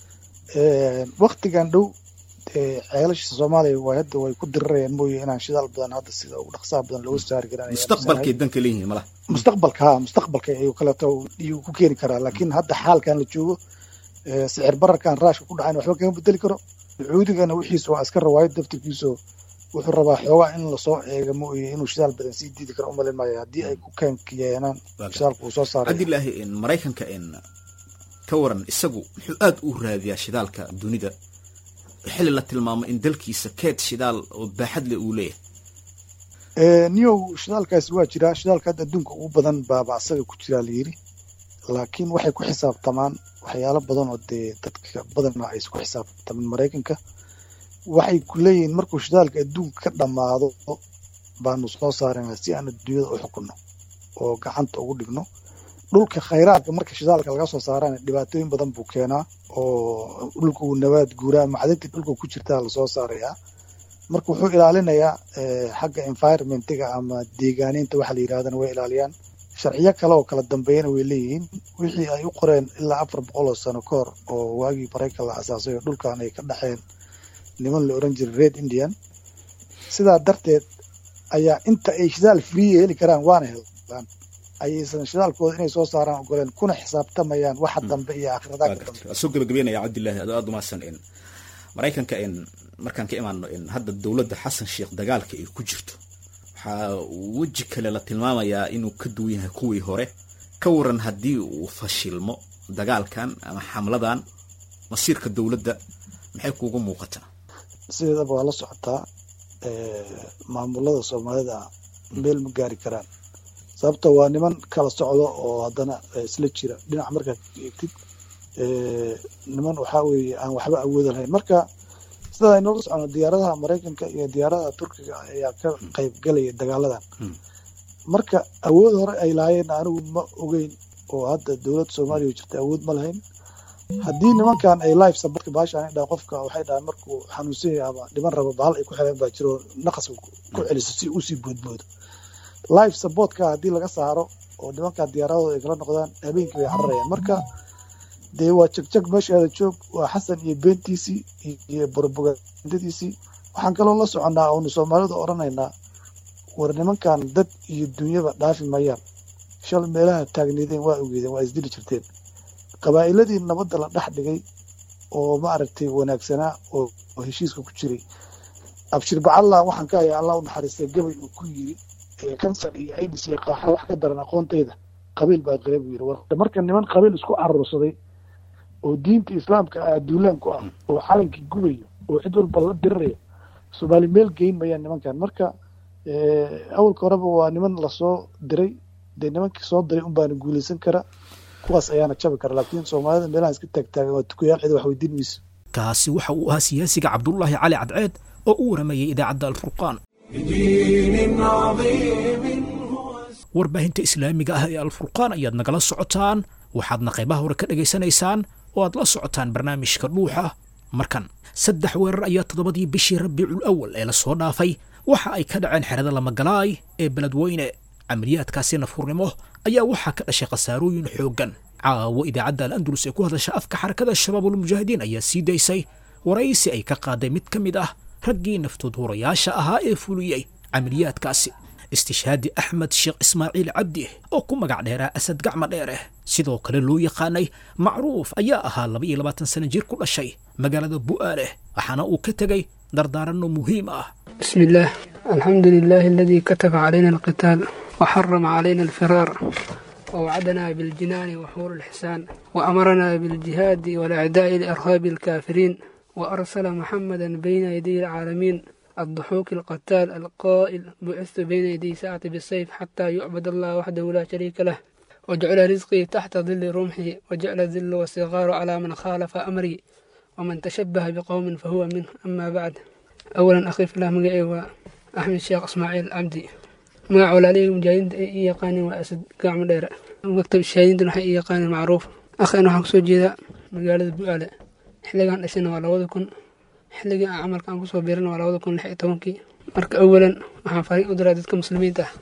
waktigan dhow ceelasha soomaaliya waa hadda way ku dirirayaan mooye inaan shidaal badan hadda sida ugu dhaqsaha badan looga saari karan mustaqbalkay danka leeyihiin malaha mustaqbalka ha mustaqbalka ayuu kaleeto iyuu ku keeni karaa laakiin hadda xaalkan la joogo sicir bararkan raashka ku dhacayn waxba kama bedeli karo sacuudigana wixiisa waa iska rawaayad daftarkiiso wuxuu rabaa xoogaa in lasoo eega mooye inuu shidaal badan sii diidi karo umalin maayo haddii ay ku keenkiyeenaan shidaalka uu soo saaray cabdilaahi maraykanka ka waran isagu muxuu aad u raadiyaa shidaalka dunida xilli la tilmaamo in dalkiisa keed shidaal oo baaxad leh uu leeyahay niyow shidaalkaasi waa jiraa shidaalka hadda adduunka ugu badan baaba asaga ku jiraa layidhi laakiin waxay ku xisaabtamaan waxyaalo badan oo dee dadka badanna aysan ku xisaabtamin maraykanka waxay ku leeyihiin markuu shidaalka adduunka ka dhammaado baanu soo saarana si aan adduunyada u xukunno oo gacanta ugu dhigno dhulka khayraadka marka shidaalka laga soo saarana dhibaatooyin badan buu keenaa oo dhulka uu nabaad guuraa macdintii dhulka ku jirtaa lasoo saarayaa marka wuxuu ilaalinayaa xagga environmentiga ama deegaaninta waxa la yidhahdana way ilaaliyaan sharciyo kale oo kala dambeeyana way leeyihiin wixii ay u qoreen ilaa afar boqol oo sano ka hor oo waagii maraykan la asaasay oo dhulkan ay ka dhexeen niman la oran jiray red indian sidaa darteed ayaa inta ay shidaal friiya heli karaan waana helaan ayaysan shidaalkooda inay soo saaraan ogoleen kuna xisaabtamayaan waxa dambe iyo aakhiradaha ka dambe soo gabagabeynaya cabdilaahi adoo aad umahadsan maraykanka markaan ka imaano hadda dowladda xasan sheekh dagaalka ay ku jirto waxaa weji kale la tilmaamayaa inuu ka duwan yahay kuwii hore ka waran haddii uu fashilmo dagaalkan ama xamladan masiirka dowladda maxay kuugu muuqataa sideedaba waa la socotaa maamulada soomaalida meel ma gaari karaan sababta waa niman kala socdo oo haddana isla jira dhinac markaad eegtid niman waxaa weeye aan waxba awooda lahayn marka sida aynoola socono diyaaradaha maraykanka iyo diyaaradaha turkiga ayaa ka qayb galaya dagaaladan marka awood hore ay lahaayeen anigu ma ogeyn oo hadda dowladda soomaaliya jirta awood ma lahayn haddii nimankan ay life sabarka baashaan dhaa qofka waxay dhahaan markuu xanuunsan yahay ama dhiman rabo bahal ay ku xireen baa jiro naqas ku celiso si usii boodboodo life supportka haddii laga saaro oo nimankan diyaaradooda ay kala noqdaan habeenkii bay cararayaan marka dee waa jegjeg meeshaada joog waa xasan iyo beentiisii iyo borobagandadiisii waxaan kaloo la soconnaa oonu soomaalida odhanaynaa war nimankan dad iyo dunyaba dhaafi mayaan shal meelaha taagneedeen waa ogeedeen waa isdili jirteen qabaa'iladii nabadda la dhex dhigay oo ma aragtay wanaagsanaa oo heshiiska ku jiray abshir bacallah waxaan ka hayaa allah u naxariistay gabay uu ku yiri kansar iyo aidis iyo qaaxa wax ka daran aqoontayda qabiil baa qila buu yiri marka niman qabiil isku carursaday oo diinta islaamka ah duulaan ku ah oo calankii gubayo oo cid walba la dirirayo soomaali meel geyn mayaan nimankan marka awalka horeba waa niman lasoo diray dee nimankii soo diray unbaana guulaysan kara kuwaas ayaana jabi kara laakiin soomaalida meelaha iska taagtaagan waa tukayaal cid wax weydiin mayso kaasi waxa uu ahaa siyaasiga cabdullaahi cali cadceed oo u waramayay idaacadda alfurqaan بدين عظيم هو warbaahinta islaamiga ah ee alfurqaan ayaad nagala socotaan waxaadna qaybaha hore ka dhegaysanaysaan oo aad la socotaan barnaamijka dhuuxa markan saddex weerar ayaa toddobadii bishii rabiicul awal ee lasoo dhaafay waxa ay ka dhaceen xerada lamagalaay ee beledweyne camaliyaadkaasi nafurnimo ayaa waxaa ka dhashay khasaarooyin xooggan caawo idaacadda al andalus ee ku hadasha afka xarakada shabaabulmujaahidiin ayaa sii daysay waraysi ay ka qaaday mid ka mid ah raggii naftood hurayaasha ahaa ee fuliyey camaliyaadkaasi istishhaadi axmed sheekh ismaaciil cabdi oo ku magac dheeraa asad gacma dheere sidoo kale loo yaqaanay macruuf ayaa ahaa laba iyo labaatan sana jir ku dhashay magaalada bu'aale waxaana uu ka tegey dardaaranno muhiim ah بسم الله الحمد لله الذي كتب علينا القتال وحرم علينا الفرار ووعدنا بالجنان وحور الحسان وأمرنا بالجهاد والإعداء لأرهاب الكافرين وأرسل محمدا بين يدي العالمين الضحوك القتال القائل بعثت بين يدي ساعة بالسيف حتى يعبد الله وحده لا شريك له وجعل رزقي تحت ظل رمحي وجعل الذل والصغار على من خالف أمري ومن تشبه بقوم فهو منه أما بعد أولا أخي في الله مقعي وأحمد الشيخ إسماعيل عبدي مقع ولالي مجاهدين يقاني وأسد قاع مدير مكتب الشهيدين وحي يقاني معروف أخي أنا حق جيدا مقالة بؤالة xilligan dhashana waa labada kun xilligii aan camalka aan kusoo biirana waa labada kun lix iyo tobankii marka awalan waxaan fariin u diraa dadka muslimiinta ah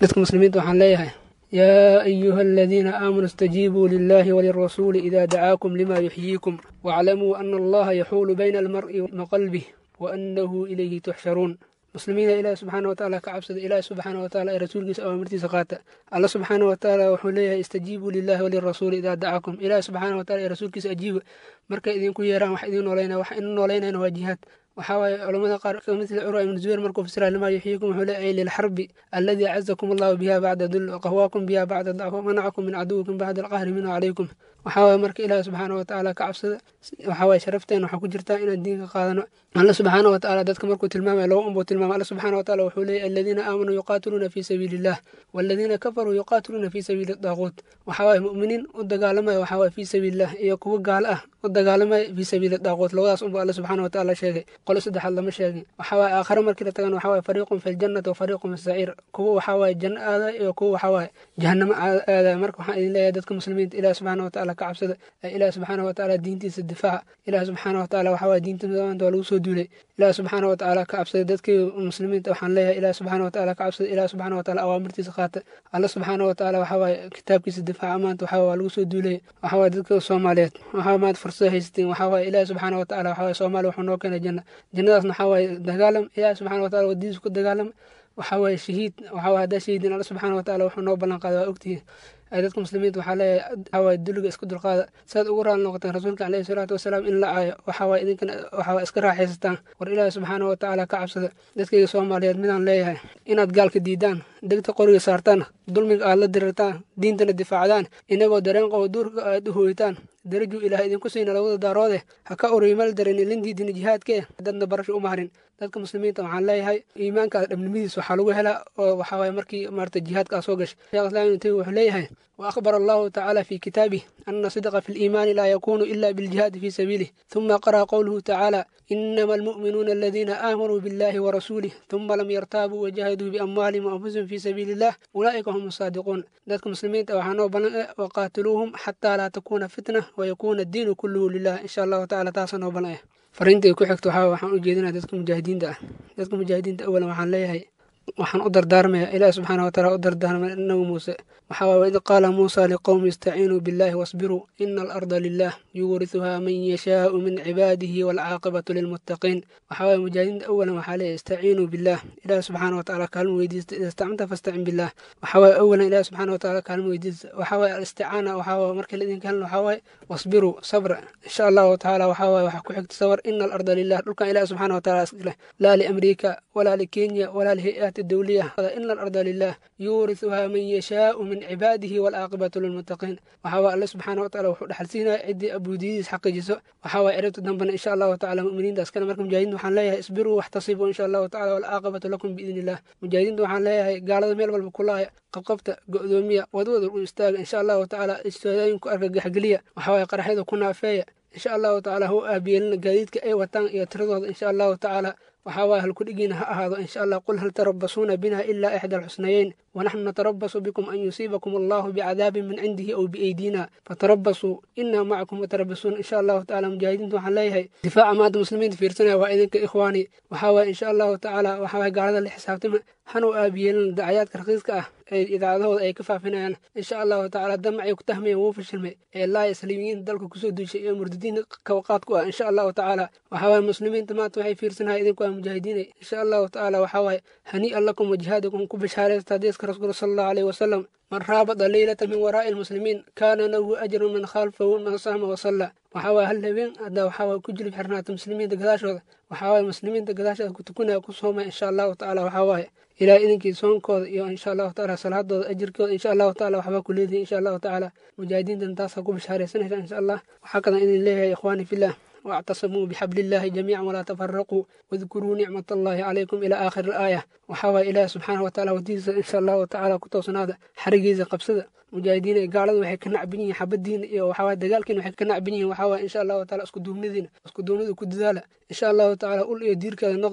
dadka muslimiinta waxaan leeyahay yaa ayuha aladiina aamanuu istajiibuu lilahi walirasuuli ida dacaakum lima yuxyiikum waaclamuu ana allaha yaxuulu bayna almar'i wa qalbih waanahu ilayhi tuxsharuun muslimiina ilaahi subxaana watacaala ka cabsada ilaahi subxaana wataala ee rasuulkiisa awaamirtiisa qaata alla subxaana watacaala wuxuu leeyahay istajiibuu lilahi walirasuuli idaa dacakum ilaahi subxaana wataala ee rasuulkiisa ajiiba markay idinku yeeraan wax idin nooleynaya wax idin nooleynayana waa jihaad waxaa waaye culamada qaar kamithli curwa ibnu zubayr markuu fasira lima yuxyiikum wuxuu leeyahay lilxarbi alladii cazakum allahu biha bacda dul waqahwaakum biha bacda dacf wamanacakum min caduwikum bacda alqahri minhu calaykum waxaa waaye marka ilaahi subxaana watacaala ka cabsada waxaa waaye sharafteena waxaa ku jirtaa inaan diinka qaadano alla subxaana watacaala dadka markuu tilmaamaya laba unbuu tilmaamay alla subxaana wataala wuxuu leeyahy aladiina aamanuu yuqaatiluuna fii sabiili illah waladiina kafaruu yuqaatiluuna fii sabiili daaquut waxaa waaye mu'miniin u dagaalamaya waxaa waaye fii sabiilillah iyo kuwo gaalo ah u dagaalamaya fii sabiili daaquut labadaas unbuu alla subxaana watacaala sheegay qolo saddexaad lama sheegin waxaa waaye aakhare markii la tagana waxaa waaye fariiqun fi ljannati wa fariiqun fi saciir kuwo waxaa waaye janno aadaya iyo kuwo waxaa waaye jahannamo aadaya marka waxaan idin leeyahay dadka muslimiinta ilaah subxaana watacaala ka cabsada ee ilaah subxaana watacaala diintiisa difaaca ilaah subxaana watacaala waxaa waaye diinta maanta waa lagu soo duulay ilaah subxaana watacaala ka cabsada dadkii muslimiinta waxaan leeyahay ilaah subxaana watacaala ka cabsada ilaah subxaana wataala awaamirtiisa qaata alla subxaana watacaala waxaa waaye kitaabkiisa difaaca maanta waxaa waa lagu soo duulay waxaa waaye dadka soomaaliyeed waxaa maanta fursado haysatiin waxaa waaye ilaah subxaana watacaala waxaa waaye soomaaliya wuxuu noo keenay janna jannadaasna waxaa waaye dagaalam ilaah subxaana wataala wadidiisa ku dagaalam waxaa waaye shahiid waxaa waaye haddaa shahiidin alla subxaana wataala wuxuu noo ballan qaaday waa ogtihiin dadka muslimiinta waxaa leeyahay waxaa waaye duliga isku dulqaada saad ugu raali noqoteen rasuulka caleyhi salaatu wasalaam in la caayo waxaa waaye idinkana waxaa waaye iska raaxaysataan war ilaahi subxaana watacaala ka cabsada dadkayga soomaaliyeed midaan leeyahay inaad gaalka diidaan degta qoriga saartaan dulmiga aad la dirirtaan diintana difaacdaan inagoo dareen qabo duurka aad u hooytaan darajuu ilaah idinku siina labada daaroode ha ka uriimal darin ilindiidina jihaadkee dadna barasho uma harin dadka muslimiinta waxaan leeyahay iimaankaas dhabnimadiis waxaa lagu helaa oo waxaa waaye markii maarata jihaadkaa soo gashay sheekh islaam ibnu taymiya wuxuu leeyahay وأخبر الله تعالى في كتابه أن صدق في الإيمان لا يكون إلا بالجهاد في سبيله ثم قرأ قوله تعالى إنما المؤمنون الذين آمنوا بالله ورسوله ثم لم يرتابوا وجاهدوا بأموالهم وأنفسهم في سبيل الله أولئك هم الصادقون ذلك مسلمين وحنوا وقاتلوهم حتى لا تكون فتنة ويكون الدين كله لله إن شاء الله تعالى تاسنا وبنائه fariinta ku xigto waxaa waxaan u jeedinaa dadka mujaahidiinta ah dadka mujaahidiinta awalan waxaan leeyahay waxaan u dardaarmaya ilaah subxaana wataala u dardaarmay inagu muuse waxaa waaye id qaala muusa liqowmi istaciinuu billahi wasbiruu ina alarda lilah yuurisuhaa man yashaau min cibaadihi waalcaaqibatu lilmuttaqiin waxaa waaye mujaahidiinta awalan waxaa leeyahay istaciinuu billah ilaah subxaana wataala kaalmo weydiista ida istacanta fastacin billah waxaa waaye awalan ilaah subxaana wataala kaalmo weydiista waxaa waaye alisticaana waxaa waaye markii la idinka helna waxaa waaye wasbiruu sabra insha allahu tacaala waxaa waaye waxaa ku xigta sabar ina alarda lilah dhulkan ilaah subxaana wataala iskale laa liamriika walaa likenya walaa lihay-aati dowliya ina alarda lilah yuurisuhaa man yashaau min cibaadihi waalcaaqibatu lilmuttaqiin waxaa waaye alle subxaana wataala wuxuu dhaxalsiinaya ciddii abuudiyadiis xaqiijiso waxaa waaye erabta dambena insha allahu tacala mu'miniintaas kale marka mujaahidiinta waxaan leeyahay isbiruu waxtasibuu insha allahu tacala waalcaaqibatu lakum biidni illah mujaahidiinta waxaan leeyahay gaalada meel walba kulaaya qabqabta go'doomiya wadwada u istaaga insha allahu tacaala istaadooyinku argagaxgeliya waxaa waaye qaraxyada ku naafeeya insha allahu tacaala ha u aabiyeelina gaadiidka ay wataan iyo tiradooda insha allahu tacaala waxaa waaye halkudhigiina ha ahaado insha allah qul hal tarabasuuna bina ilaa ixda alxusnayeyn wanaxnu natarabasu bikum an yusiibakum allahu bicadaabin min cindihi aw biaydina fatarabasuu inaa macakum mutarabasuun insha allahu tacala mujaahidiinta waxaan leeyahay difaaca maanta muslimiinta fiirsanaya waa idinka ikhwaani waxaa waaye insha allahu tacaala waxaa waaye gaalada la xisaabtama hanu aabiyeelina dacayaadka raqiiska ah ee idaacadahooda ay ka faafinayaan insha allahu tacaala damacay ku tahmayeen wuu fashilmay ee laa islamiyiinta dalka kusoo duushay iyo murdidiinta kawaqaad ku ah insha allahu tacaala waxaa waaye muslimiinta maanta waxay fiirsanahay idinku waa mujaahidiinay insha allahu tacaala waxaa waaye hanii'an lakum wajihaadikum ku bishaaraysta hadiiska rasuulka sala allahu aleyhi wasalam man raabada leylata min waraa'i almuslimiin kaana lahu ajrun man khalfahu man saama wasalla waxaa waaye hal habeen haddaa waxaa waaye ku jilib xirnaata muslimiinta gadaashooda waxaa waaye muslimiinta gadaashooda ku tukanaya ku soomaya insha allahu tacaala waxaa waaye ilaah idinkii soonkooda iyo insha allahu tacaala salaadooda ajirkooda insha allahu tacaala waxbaa ku leedihin insha allahu tacaala mujaahidiintan taasaa ku bishaaraysanaysa insha allah waxaa kadan idin leeyahay ikhwaani fillah واعتصموا بحبل الله جميعا ولا تفرقوا واذكروا نعمة الله عليكم إلى آخر الآية وحوى إله سبحانه وتعالى وديس إن شاء الله تعالى كتوسن هذا حرقيزة قبسدة مجاهدين قالوا waxay ka nacbiniin xabadiin iyo waxaa dagaalkiin waxay ka nacbiniin waxaa insha allahu taala isku duubnidiin isku duubnidu ku dadaala insha allahu taala ul iyo diirkeeda noqda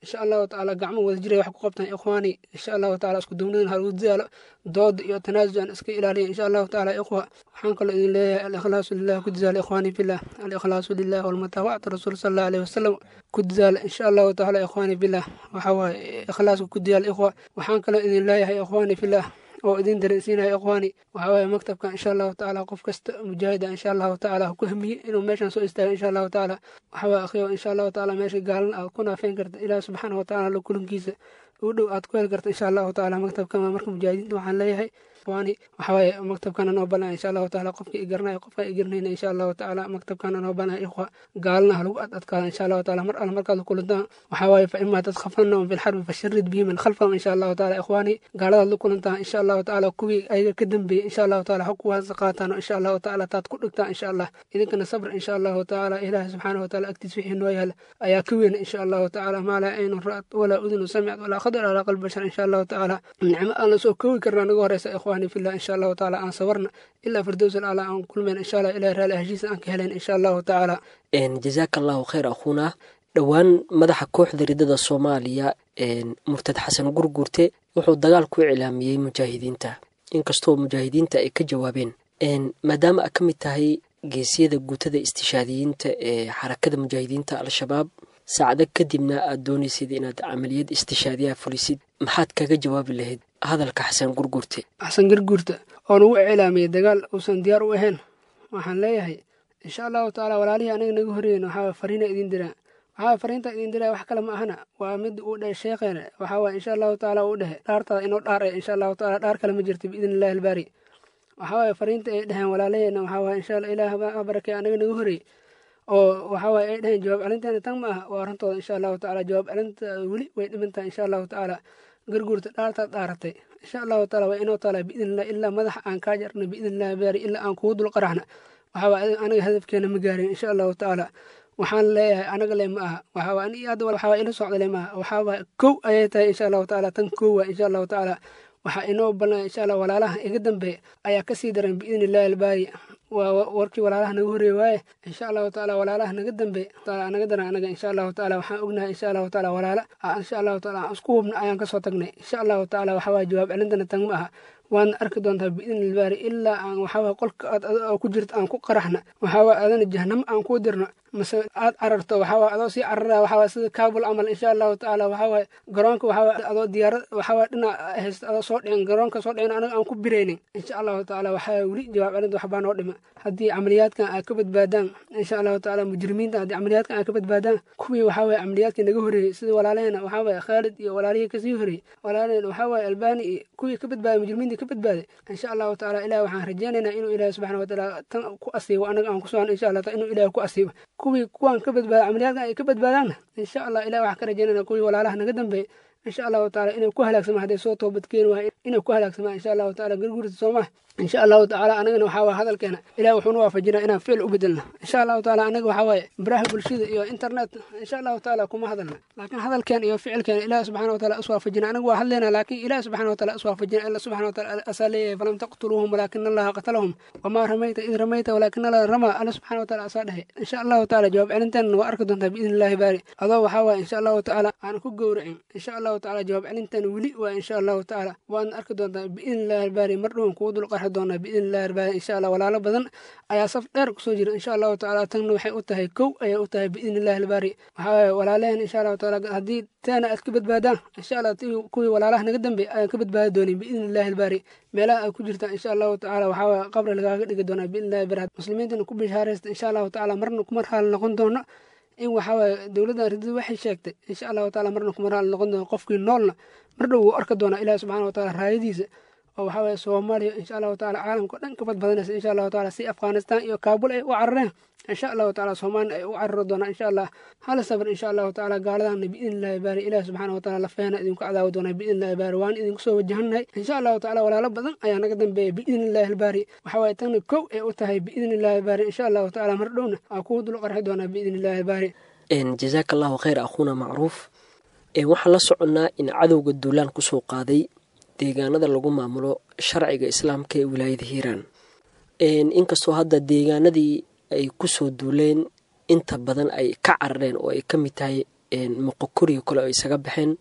insha allahu tacaala gacmo wada jiray wax ku qabtaan ikhwaani insha allahu tacaala isku duubnadan ha lagu dadaalo dooda iyo tanaasucan iska ilaaliya insha allahu tacaala ikhwa waxaan kaloo idin leeyahay alikhlaasu lilah ku dadaala ikhwaani fillah alikhlaasu lilah walmutaabacatu rasuul sala allahu alayhi wasalam ku dadaala insha allahu tacaala ikhwaani fillah waxa waaye ikhlaaska ku dadaala ikhwa waxaan kaloo idin leeyahay ikhwaani fillah oo idin dareensiinaya ikhwaani waxaa waaye maktabka insha allahu tacaala qof kasta mujaahida insha allahu tacaala ha ku hamiye inuu meeshan soo istaago insha allahu tacaala waxaa waaye akhiyo insha allahu tacaala meesha gaalan aad ku naafeyn karta ilaah subxaana wa tacaala kulankiisa u dhow aad ku heli karta insha allahu tacaala maktabkan waa marka mujaahidiinta waxaan leeyahay ikhwaani waxaa waaye maktabkana noo balnaya insha allahu tacaala qofkii i garanaya qofkaan i garanayna insha allahu tacaala maktabkana noo balnaya ikhwa gaalana ha lagu ad adkaada insha allahu tacaala mar alle markaad la kulantaan waxaa waaye fa imaa tadkhafannahum fi lxarbi fasharid bihi man khalfahum insha allahu tacaala ikhwaani gaaladaad la kulantaan insha allahu tacaala kuwii ayaga ka dambeeyey insha allahu tacaala ha kuwaas qaataan insha allahu tacaala taad ku dhigtaan insha allah idinkana sabr insha allahu tacaala ilaahi subxaana wa tacaala agtiis wixii noo yaala ayaa ka weyn insha allahu tacaala maa laa aynun ra'at walaa udunu samicad walaa khadar alaa qalbi bashar insha allahu tacaala nicmo aan la soo koobi karnaa naga horeysa ikhwaani fillah insha allahu tacaala aan sabarna ilaa firdows alala aan kulmeen insha allah ilahi raali heshiisa aan ka helen insha allahu tacaala jazaaka allahu khayr akhuuna dhowaan madaxa kooxda ridada soomaaliya murtad xasan gurgurte wuxuu dagaal ku iclaamiyey mujaahidiinta inkastoo mujaahidiinta ay ka jawaabeen maadaama a ka mid tahay geesiyada guutada istishaadiyiinta ee xarakada mujaahidiinta al-shabaab saacado kadibna aad doonaysid inaad camaliyad istishaadiyaha fulisid maxaad kaga jawaabi lahayd hadalka xasan gurgurte xasan gurgurta oo nagu iclaamiyey dagaal uusan diyaar u ahayn waxaan leeyahay insha allahu tacaala walaalihii anaga naga horeeyen waxaa fariina idin diraa waxaa fariinta idin diraa wax kale ma ahana waa mid uu dheh sheekheena waxaa waye insha allahu tacaala uu dhehe dhaartaada inoo dhaar e insha allahu tacaala dhaar kale ma jirto biidni illahi albaari waxaa waaye fariinta ay dheheen walaalaheena waxaa waaye insha allah ilaah ha barakee anaga naga horeey oo waxaa waaye ay dheheen jawaab celinteena tan ma aha waa arrintooda insha allahu tacaala jawaab celinta weli way dhimantahay insha allahu tacaala garguurta dhaartaad dhaaratay insha allahu taala waa inoo taala biidni illah ilaa madaxa aan kaa jarna biidni illahi baari ilaa aan kugu dul qaraxna waxaa waaye anaga hadafkeena ma gaarin insha allahu tacaala waxaan leeyahay anaga le ma aha waxaa ani hadda waxaa ila socda le maaha waxaa waaye kow ayay tahay insha allahu tacaala tan kow waa insha allahu tacaala waxaa inoo ballan insha allah walaalaha iga dambeeya ayaa kasii daran biidni illahi albaari waa warkii walaalaha naga horeeye waaye insha allahu tacaala walaalaha naga dambeey naga daran anaga insha allahu tacaala waxaan ognahay insha allahu tacaala walaala insha allahu tacaala aan isku hubna ayaan kasoo tagnay insha allahu tacaala waxaa waaye jawaab celintana tan ma aha waadna arki doontaa biidni ilbaari ilaa aan waxaawaa qolka aad ku jirta aan ku qaraxna waxaawaa adana jahanamo aan kuu dirno mase aad cararto waxaawaa adoo sii carara waxaawaa sida kaabul camal insha allahu tacaala waxaawaaye garoonka waxaawaa adoo diyaarad waxaawaa dhinac haysta adoo soo dhicin garoonka soo dhicin anaga aan ku biraynin insha allahu tacaala waxaa weli jawaab celinta waxbaa noo dhima haddii camaliyaadkan ay ka badbaadaan insha allahu tacaala mujrimiinta haddii camaliyaadkan ay ka badbaadaan kuwii waxaawaaye camaliyaadkii naga horeeyey sida walaalaheena waxaawaaye khaalid iyo walaalihii kasii horeeyey walaalaheen waxaawaaye albani iyo kuwii ka badbaaday mujrimiintii ka badbaaday insha allahu tacaala ilahi waxaan rajeynaynaa inuu ilaahi subxana watacaala tan ku asiibo anaga aan ku socon insha allah inuu ilahi ku asiibo kuwii kuwaan ka badbaada camaliyaadkan ay ka badbaadaanna insha allah ilahi waxaan ka rajeynayna kuwii walaalaha naga dambeeyey insha allahu tacaala inay ku halaagsamaan hadday soo toobad keeni wahay inay ku halaagsamaan insha allahu tacaala garguurta soomaa insha allahu tacaala anagana waxaa waye hadalkeena ilahi wuxuuna waafajinaa inaan ficil u bedelna insha allahu tacaala anaga waxaa waaye baraha bulshada iyo internet insha allahu tacaala kuma hadalna laakiin hadalkeen iyo ficilkeena ilahi subxana wataala iswaafajina anaga waa hadleynaa laakiin ilahi subxana wataala iswaafajina ila subxana wataala asaa leeyahay falam taqtuluuhum walaakina allaha qatalahum wamaa ramayta id ramayta walaakina allaha ramaa alla subxana wataala asaa dhehe insha allahu tacaala jawaab celinteenna waa arki doontaa biidni illahi baari adoo waxaa waaye insha allahu tacaala aan ku gowracin insha allahu tacaala jawaab celinteena weli waa insha allahu tacaala waadna arki doontaa biidni illahi baari mar dhowan kugu dul qarxi doonaa biidni illahi baari insha allah walaalo badan ayaa saf dheer kusoo jira insha allahu tacaala tanna waxay u tahay kow ayay u tahay biidni illahi albaari waxaa waaye walaalaheen insha allahu tacaala haddii taana aad ka badbaadaan insha allah kuwii walaalaha naga dambeey ayaan ka badbaadi doonin biidni illahi albaari meelaha ay ku jirtaan insha allahu tacaala waxaa waaye qabri lagaaga dhigi doonaa biidni illahi baari muslimiintana ku bishaaraysta insha allahu tacaala marna kuma raali noqon doono in waxaa waaye dowladdan ridada waxay sheegtay insha allahu tacaala marna kuma raali noqon doono qofkii noolna mar dhow wuu arki doonaa ilahi subxana wataala raayadiisa oo waxaa waye soomaaliya insha allahu taala caalamka o dhan ka badbadanaysa insha allahu taala si afghanistan iyo kaabul ay u carareen insha allahu taala soomaaliya ay u carari doonaan insha allah hala sabr insha allahu taala gaaladana biidni illahi baari ilahi subxaana wataala lafeena idinku cadaawi doonaa biidni illahi baari waan idinku soo wajahannahay insha allahu taala walaalo badan ayaa naga dambeeya biidni illahi albaari waxaa waye tanna kow ay u tahay biidni illahi albaari insha allahu taala mar dhowna aa kugu dul qarxi doonaa biidni illahi albaari jazaaka allahu khayr akhuuna macruuf waxaan la soconnaa in cadowga duulaan kusoo qaaday deegaanada lagu maamulo sharciga islaamka ee wilaayada hiiraan inkastoo hadda deegaanadii ay kusoo duuleen inta badan ay ka carareen oo ay ka mid tahay moqokoriyo kale oo isaga baxeen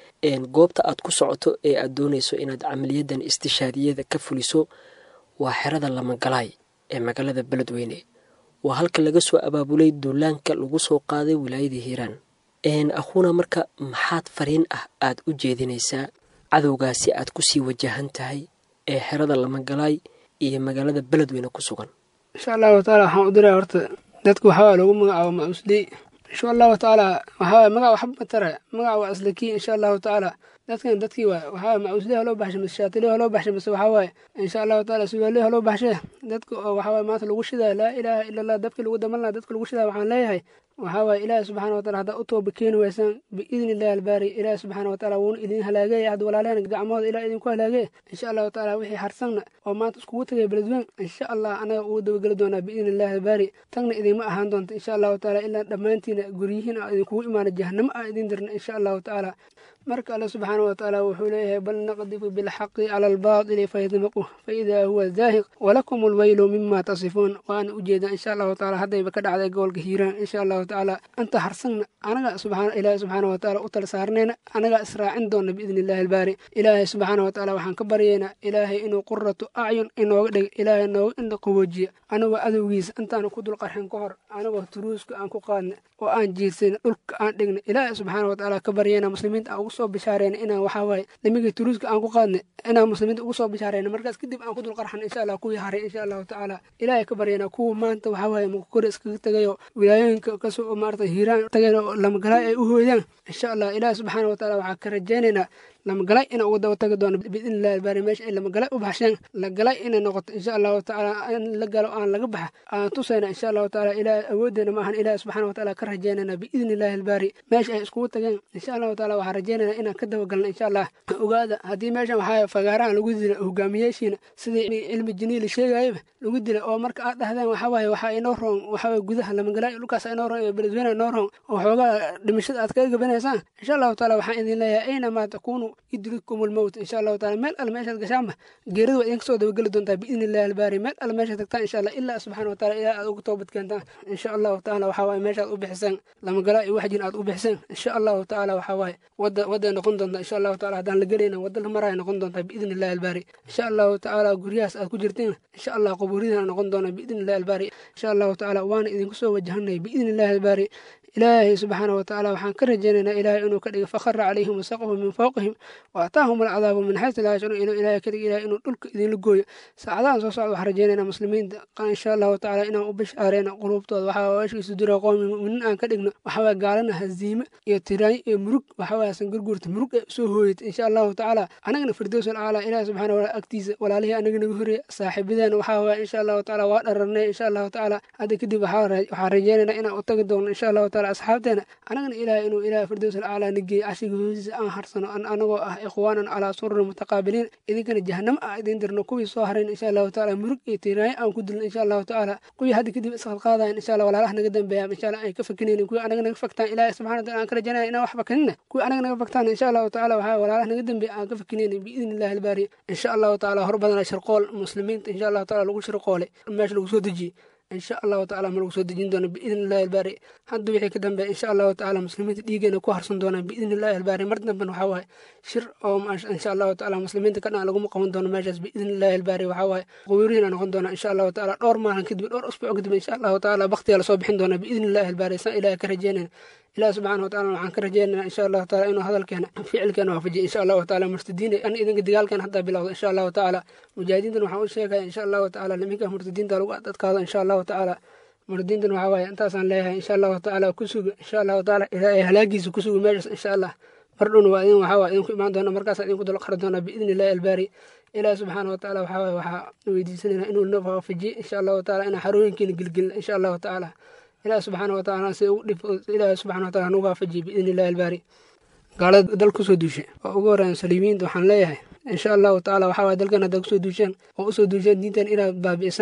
goobta aad ku socoto ee aad doonayso inaad camaliyadan istishaadiyada ka fuliso waa xerada lamagalaay ee magaalada beledweyne waa halka laga soo abaabulay duulaanka lagu soo qaaday wilaayada hiiraan akhuuna marka maxaad fariin ah aad u jeedinaysaa cadowgaasi aad kusii wajahan tahay ee xerada lamagalaay iyo magaalada beledweyne ku sugan insha allahu tacaala waxaan u diraa horta dadka waxawaa loogu magacaabo ma-usley insha allahu tacaala waxawaa magac waxba matara magac waa aslakii insha allahu tacaala dadkan dadkii waa waxaa ma-usley haloo baxshay mise shaatiliyo haloo baxshay mise waxawaaye insha allahu tacaala sugaaliyo haloo baxshay dadka oo waxawaaye maanta lagu shidaa laa ilaaha ila allah dabkii lagu daman lahaa dadka lagu shidaa waxaan leeyahay waxaa waaye ilaahi subxaana watacala haddaa u tooba keeni weysaan biidni illahi albaari ilaahi subxaana watacala wuuna idin halaageeya hadda walaalehen gacmahooda ilaah idinku halaagee insha allahu tacaala wixii harsanna oo maanta iskugu tagay beledweyn insha allah anaga ugu dabageli doonaa biidni illahi albaari tagna idinma ahaan doonta insha allahu tacaala ilaa dhammaantiina guryihiin a idinkugu imaana jahanamo a idin dirna insha allahu tacaala marka alle subxaana watacaala wuxuu leeyahay bal naqdifu bilxaqi cala albaatili fayadmaquh faidaa huwa zaahiq walakum alweylu mima tasifuun waana ujeedaa insha allahu tacaala haddayba ka dhacday gobolka hiiraan insha allahu tacaala anta harsanna anaga subxaana ilaahi subxaana watacaala u tala saarnayna anagaa israacin doona biidni illahi albaari ilaahay subxaana watacaala waxaan ka baryaynaa ilaahay inuu quratu acyun inooga dhig ilaahay nooga indha qaboojiya anagoo adowgiisa intaana ku dulqarxin ka hor anagoo turuuska aan ku qaadna oo aan jiirsan dhulka aan dhigna ilaahay subxaana watacaala ka baryayna muslimiinta aan ugu soo bishaareyna inaan waxaa waaye nimigii turuuska aan ku qaadna inaan muslimiinta ugu soo bishaareyna markaas kadib aan ku dulqarxan insha allah kuwii haray insha allahu tacaala ilaahay ka baryayna kuwa maanta waxaa waaye mukakori iskaga tagayo wilaayooyinka kasoo maarata hiiraan tagay oo lamagalaay ay u hooyaan insha allah ilaahi subxaana watacaala waxaa ka rajaynaynaa lamagalay ina uga daba tagi doono biidni illahi albaari meesha ay lamagalay u baxsheen lagalay inay noqoto insha allahu tacaala in la galo aan laga baxa aan tusayna insha allahu tacaala ilaahay awooddeena maahan ilaahi subxaana watacaala ka rajaynayna biidni illahi albaari meesha ay iskugu tageen insha allahu tacaala waxaan rajaynayna inaan ka dabagalna insha allah ogaada haddii meeshan waxaa fagaarahan lagu dila hogaamiyeeshiina sidii cilmi jiniili sheegayaba lagu dila oo marka aad dhahdeen waxaa waaye waxaa inoo roon waxaa waaye gudaha lamagalay dhulkaas inoo roon iyo beledweyne inoo roon oo xoogaa dhimashada aad kaga gabanaysaan insha allahu tacaala waxaan idin leeyahay aynamaa takuunu yudrikum almowt insha allahu taala meel alle meeshaad gashaanba geerida waa idinka soo dabageli doontaa biidni illahi albaari meel alle meeshaad tagtaan insha allah ilaa subxana wataala ilaa aad ugu toobad keentaan insha allahu tacaala waxaa waaye meeshaad u bixiseen lamagala iyo waxjin aad u bixiseen insha allahu tacaala waxaa waaye wadda wadday noqon doontaa insha allahu taala haddaan la gelayna wadda la maraya noqon doontaa biidni illahi albaari insha allahu tacaala guryahaas aad ku jirtiin insha allah qubuuridana noqon doona biidni illahi albaari insha allahu tacaala waana idinku soo wajahanay biidni illahi albaari ilaahay subxaana watacaala waxaan ka rajaynaynaa ilaahay inuu ka dhigo fakhara calayhim wasaqahu min fowqihim wa ataahum alcadaabu min xaysu laa yashcuruun inuu ilaahay ka dhigo ilahay inuu dhulka idinla gooyo saacadahan soo socda waxaan rajaynaynaa muslimiinta insha allahu tacaala inaan u bishaareena quluubtooda waxaa weeshiisu dira qoomi muminiin aan ka dhigno waxawaa gaalana haziime iyo tiraanyo iyo murug waxawaa san gurguurta murug ay usoo hooyata insha allahu tacaala anagana firdows alcaala ilahi subxana wataala agtiisa walaalihii anaga naga horeeya saaxiibadeena waxaa waaya insha allahu tacaala waa dhararnay insha allahu tacaala hadda kadib waxaan rajaynaynaa inaan u tagi doono insha allahu taala asxaabteena anagana ilaahay inuu ilahay firdows alcaala nageeyo cashiga hoosiisa aan harsano anagoo ah ikhwaanan calaa sururin mutaqaabiliin idinkana jahanamo ah idin dirno kuwii soo harayn insha allahu tacaala murug iyo tiiraayo aan ku dilno insha allahu tacaala kuwii hadda kadib isqadqaadayan insha allah walaalaha naga dambeeyaan insha allah ay ka fakinaynin kuwii anaga naga faktaan ilaahay subxana wataala aan ka rajanaya inaan wax fakinina kuwii anaga naga faktaan insha allahu tacaala waxaa walaalaha naga dambeeya aan ka fakinaynin biidni illahi albaari insha allahu tacaala hor badana shirqool muslimiinta insha allahu taala lagu shirqoolay meesha lagu soo dejiyey insha allahu tacala ma lagu soo dejin doono biidni illahi albaari hadda wixii ka dambeeya insha allahu tacala muslimiinta dhiigeena ku harsan doonaan biidni illahi albaari mar damben waxaa waaye shir oo insha allahu tacala muslimiinta ka dhan laguma qaban doono meeshaas biidni illahi albaari waxaa waaye qubuurihiina noqon doona insha allahu tacala dhowr maalin kadib dhowr usbuuc kadib insha allahu tacala baktiyaa lasoo bixin doona biidni illahi albaari saan ilahay ka rajeynayna ilaah subxaana wataala waxaan ka rajeynana insha allahu taala inuu hadalkeena ficilkeena waafajiya insha allahu taala murtadiin an idinka dagaalkeena haddaa bilowda insha allahu tacaala mujaahidiintan waxaan u sheegaya insha allahu tacaala niminka murtadiinta lagu adkaado insha allahu tacaala murtadiintan waxaa waaye intaasaan leeyahay insha allahu tacaala ku suga insha allahu tacaala ilaahay halaagiisa ku suga meeshaas insha allah mar dhowna waa idin waxaa waa idinku imaan doona markaas idinku dulqari doona biidni illahi albaari ilaah subxaana watacaala waxaa waaye waxaa weydiisanayna inuu na waafajiye insha allahu tacaala inaan xarooyinkiina gelgelina insha allahu tacaala ilaah subxaana watacaala si ugu dhif ilaah subxana wataala nagu waafajiye biidni illahi albaari gaalada dal kusoo duushay oo ugu horeyn saliimiinta waxaan leeyahay insha allahu tacaala waxaa waye dalkan haddaa kusoo duusheen oo usoo duusheen diintan inaad baabi'isaan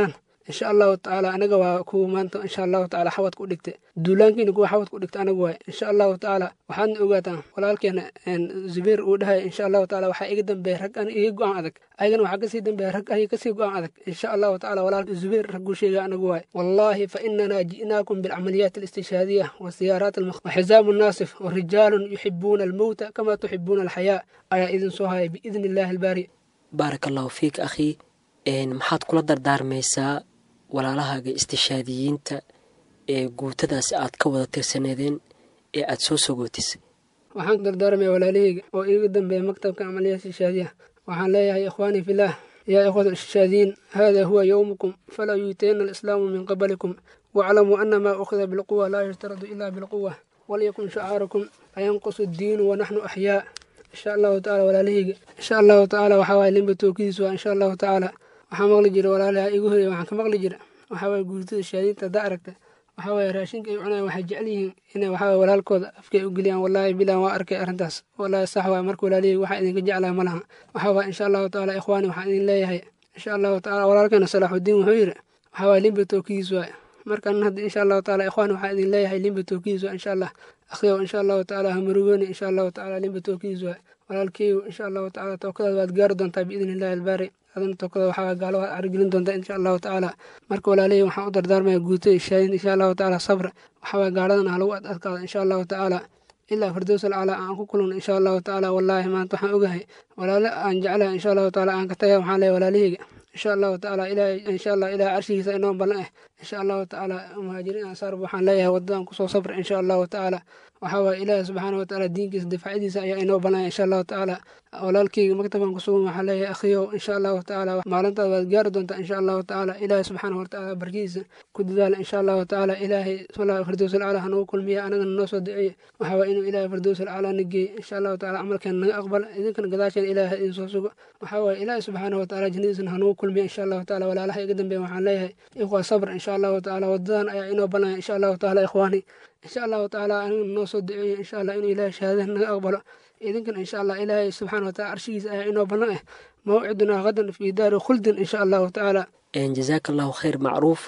insha allahu tacaala anaga waa kuwa maanta insha allahu tacaala xawadka u dhigta duulaankiina kuwa xawadka u dhigta anaga waay insha allahu tacaala waxaadna ogaataan walaalkeena zubeer uu dhahaya insha allahu tacaala waxaa iga dambeeya rag an iga go-aan adag ayagana waxaa kasii dambeeya rag ay kasii go-aan adag insha allahu tacaala walaalka zubeer ragguu sheega anaga waay wallahi fa inana ji'naakum bilcamaliyaat alistishhaadiya wasiyaaraat waxizaamu naasif warijaalun yuxibuuna almowta kama tuxibuuna alxayaa ayaa idin soo haya biidni illahi albaari baaraka allahu fiik akhii maxaad kula dardaarmaysaa walaalahaaga istishaadiyiinta ee guutadaasi aad ka wada tirsaneedeen ee aad soo sogootisay waxaan ku dardaarmaya walaalahayga oo iiga dambeeya maktabka camaliyaha istishaadiyaha waxaan leeyahay ikhwaanii fillaah yaa ikhwata istishaadiyiin hada huwa yowmukum falaa yuutayna alislaamu min qablikum waaclamuu ana maa ukhida bilquwa laa yushtaradu ila bilquwa walyakun shacaarukum ayanqusu addiinu wanaxnu axyaa insha allahu tacala walaalahayga insha allahu tacaala waxaa waye limba tookidiis waa insha allahu tacaala waxaa maqli jira walaalaha igu horeya waxaan ka maqli jira waxaa waye guurtada shaadiinta haddaa aragta waxaa waye raashinka ay cunayan waxay jecel yihiin inay waxaa waye walaalkooda afkay u geliyaan wallaahi bilan waa arkay arrintaas wallaahi sax waay marka walaalihii waxaa idinka jeclaa ma laha waxaa waye insha allahu tacaala ikhwaani waxaan idin leeyahay insha allahu tacaala walaalkeena salaaxudiin wuxuu yidhi waxaa waye limba tookidiis waay markan hadda insha allahu tacaala ikhwaani waxaa idin leeyahay limba tookidiis waay insha allah akhriyow insha allahu tacaala hamarugooni insha allahu tacaala limba tookidiis waay walaalkeeyu insha allahu tacaala tookadaad waad gaari doontaa biidni illahi albaari adana tookada waxaa gaalo waad carigelin doontaa insha allahu tacaala marka walaalihii waxaan u dardaarmaya guutada shaadin insha allahu tacaala sabra waxaa waye gaaladan ha lagu ad adkaado insha allahu tacaala ilaa firdows alcalaa aan ku kulano insha allahu tacaala wallaahi maanta waxaan ogahay walaale aan jeclahay insha allahu tacaala aan ka tagay waxaan leeyahay walaalihayga insha allahu tacaala ilaahay insha allah ilaahay carshigiisa inoo ballan ah insha allahu tacaala muhaajiriin ansaarba waxaan leeyahay wadadan kusoo sabra insha allahu tacaala waxaa waaye ilaahi subxaana watacaala diinkiisa difaacadiisa ayaa inoo ballanaya insha allahu tacaala walaalkeyga maktabkan kusugan waxaa leeyahay akhiyow insha allahu tacaala maalintaad waad gaari doontaa insha allahu tacaala ilaahi subxaana watacaala barkidiisa ku dadaala insha allahu tacaala ilaahay firdows alcala hanagu kulmiya anagana noo soo duceeye waxaa waaye inuu ilaahay firdows alcala na geeye insha allahu tacaala camalkeena naga aqbala idinkana gadaasheena ilaahay idin soo sugo waxaa waaye ilaahi subxaana watacaala jannadiisana hanagu kulmiya insha allahu tacaala walaalaha iga dambeeya waxaan leeyahay ikhwa sabr insha allahu tacaala wadadan ayaa inoo ballanaya insha allahu tacaala ikhwaani insha allahu tacaala anigana noo soo duceeye insha allah inuu ilaahay shahaadaha naga aqbalo idinkana insha allah ilaahay subxaana wataala carshigiisa ayaa inoo ballan ah mawcidunaa hadan fii daari khuldin insha allahu tacaala jazaaka allahu khayr macruuf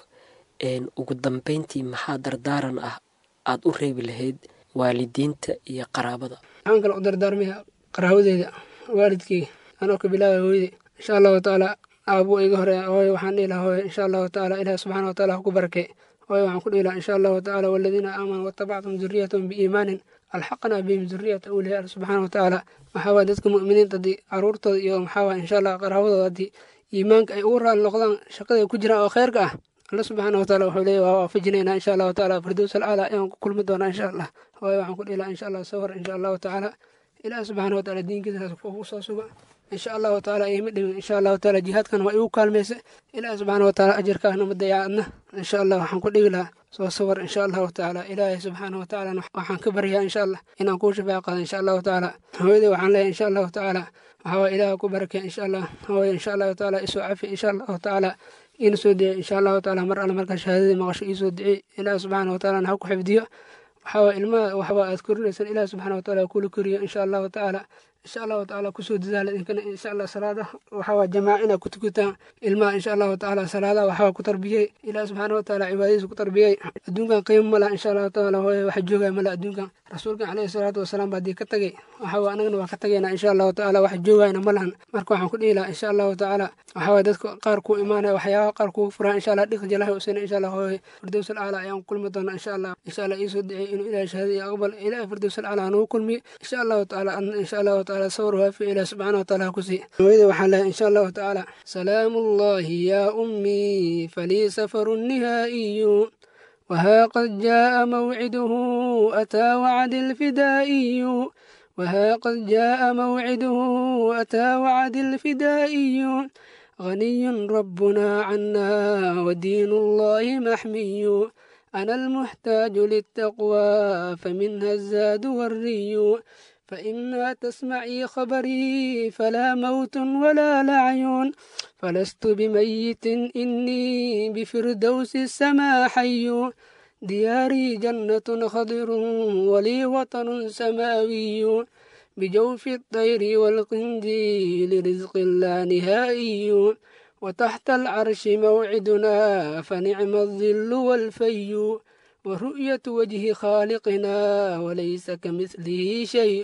ugu dambeyntii maxaa dardaaran ah aad u reebi lahayd waalidiinta iyo qaraabada waxaan kale u dardaarmaya qaraabadeeda waalidkeyga anoo ka bilaabay hooyadey insha allahu tacaala aabuu iga hore hooyo waxaan dhihi lahaa hooyo insha allahu tacaala ilaahi subxaana wataala ha ku barakee hooyo waxaan ku dhihi lahaa insha allahu tacaala waladiina aamanuu watabactum duriyatahum biiimaanin alxaqnaa bihim duriyata awliyaa alla subxaana watacaala waxaa waye dadka mu'miniinta haddii caruurtooda iyo maxaa waye insha allah qaraabadooda haddii iimaanka ay ugu raali noqdaan shaqada ay ku jiraan oo kheyrka ah alla subxaana wataala wuxuu leeyahy waa waafajinaynaa insha allahu tacaala firdows alcala ayaan ku kulmi doonaa insha allah hooyo waxaan ku dhihi lahaa insha allah sawar insha allahu tacaala ilaahi subxaana wataala diinkiisa ugu soo suga insha allahu tacaala ima dhimin insha allahu tacaala jihaadkan waa igu kaalmaysa ilaahi subxaana wataala ajarkaahna ma dayaacadna insha allah waxaan ku dhigi lahaa soo sawar insha allahu tacaala ilaahay subxaana watacaala waxaan ka baryaa insha allah inaan kuu shafaac qaado insha allahu tacaala hooyadii waxaan leeyahay insha allahu tacaala waxaa waa ilaah ku barakee insha allah hooyo insha allahu tacaala isoo cafi insha allahu tacaala iina soo dicey insha allahu tacaala mar alle markaa shahaadadii maqasho iisoo dicey ilaahi subxaana watacaala ha ku xifdiyo waxaa waa ilmaha waxbaa aad korinaysan ilaahi subxaana wataala kula koriyo insha allahu tacaala insha allahu tacaala kusoo dadaala idinkana insha allah salaada waxaa waa jamaaca inaad ku tukataan ilmaha insha allahu tacaala salaadaha waxaa ku tarbiyey ilaah subxaana wataala cibaadadiisa ku tarbiyey adduunkan qiimo ma laha insha allahu tacaala hooye waxa joogaya ma laha adduunkan rasuulkan caleyhi salaatu wasalaam baa dii ka tagay waxaa waa anagana waa ka tagaynaa insha allahu tacaala wax joogayna ma lahan marka waxaan ku dhihi lahaa insha allahu tacaala waxaa waye dadka qaar kuu imaanaya waxyaabaha qaar kuu furaan insha allah dhiq jalaha usina insha allah hooye firdows alcala ayaan kulmi doonaa insha allah insha allah iisoo dicey inuu ilahay shahaada iyo aqbal ilahay firdows alcala hanagu kulmiye insha allahu tacaala adna insha allahu tacaala sawir waafi ilaah subxaana wataala ha ku siiye hooyada waxaan lehay insha allahu tacaala salaamu allahi yaa ummii falii safaru nihaa'iyu وها قد جاء موعده أتى وعد الفدائي وها قد جاء موعده أتى وعد الفدائي غني ربنا عنا ودين الله محمي أنا المحتاج للتقوى فمنها الزاد والري فإما تسمعي خبري فلا موت ولا لعي فلست بميت إني بفردوس السما حي دياري جنة خضر ولي وطن سماوي بجوف الطير والقنديل رزق لا نهائي وتحت العرش موعدنا فنعم الظل والفي ورؤية وجه خالقنا وليس كمثله شيء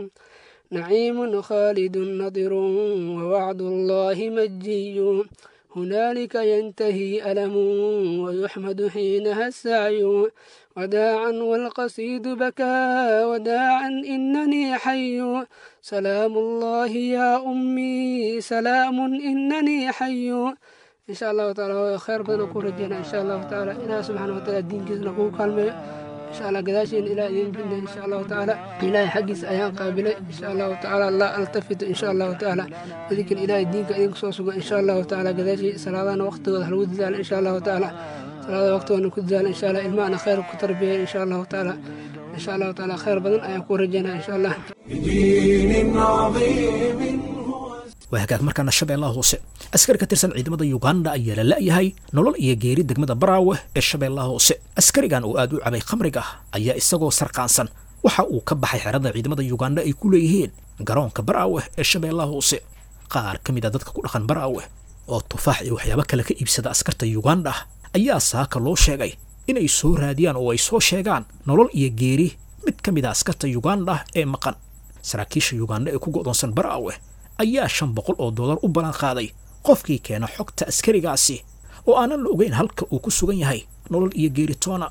نعيم خالد نضر ووعد الله مجي هنالك ينتهي ألم ويحمد حينها السعي وداعا والقصيد بكى وداعا إنني حي سلام الله يا أمي سلام إنني حي إن شاء الله تعالى خير بدنا نكون رجينا إن شاء الله تعالى إله سبحانه وتعالى الدين كيس نقول كلمة إن شاء الله قداشين إلى إذن جنة إن شاء الله تعالى إلهي حقيس أيام قابلة إن شاء الله تعالى لا ألتفت إن شاء الله تعالى ذكر إلهي الدين كإذن صوصوا إن شاء الله تعالى قداشي صلاة وقت وحلود ذال إن شاء الله تعالى صلاة وقت ونكد ذال إن شاء الله إلمانا خير كتربية إن شاء الله تعالى إن شاء الله تعالى خير بدن أيكون رجينا إن شاء الله بدين عظيم waa hagaag markaana shabeellaha hoose askari ka tirsan ciidamada yuganda ayaa la la'yahay nolol iyo geeri degmada baraawe ee shabeellaha hoose askarigan oo aad u cabay khamriga ayaa isagoo sarqaansan waxa uu ka baxay xerada ciidamada yuganda ay ku leeyihiin garoonka baraawe ee shabeellaha hoose qaar ka mid a dadka ku dhaqan baraawe oo tufaax iyo waxyaabo kale ka iibsada askarta yuganda ayaa saaka loo sheegay inay soo raadiyaan oo ay soo sheegaan nolol iyo geeri mid ka mid a askarta yuganda ee maqan saraakiisha yuganda ee ku go'doonsan baraawe ayaa shan boqol oo dollar u ballan qaaday qofkii keena xogta askarigaasi oo aanan la ogeyn halka uu ku sugan yahay nolol iyo geeritoona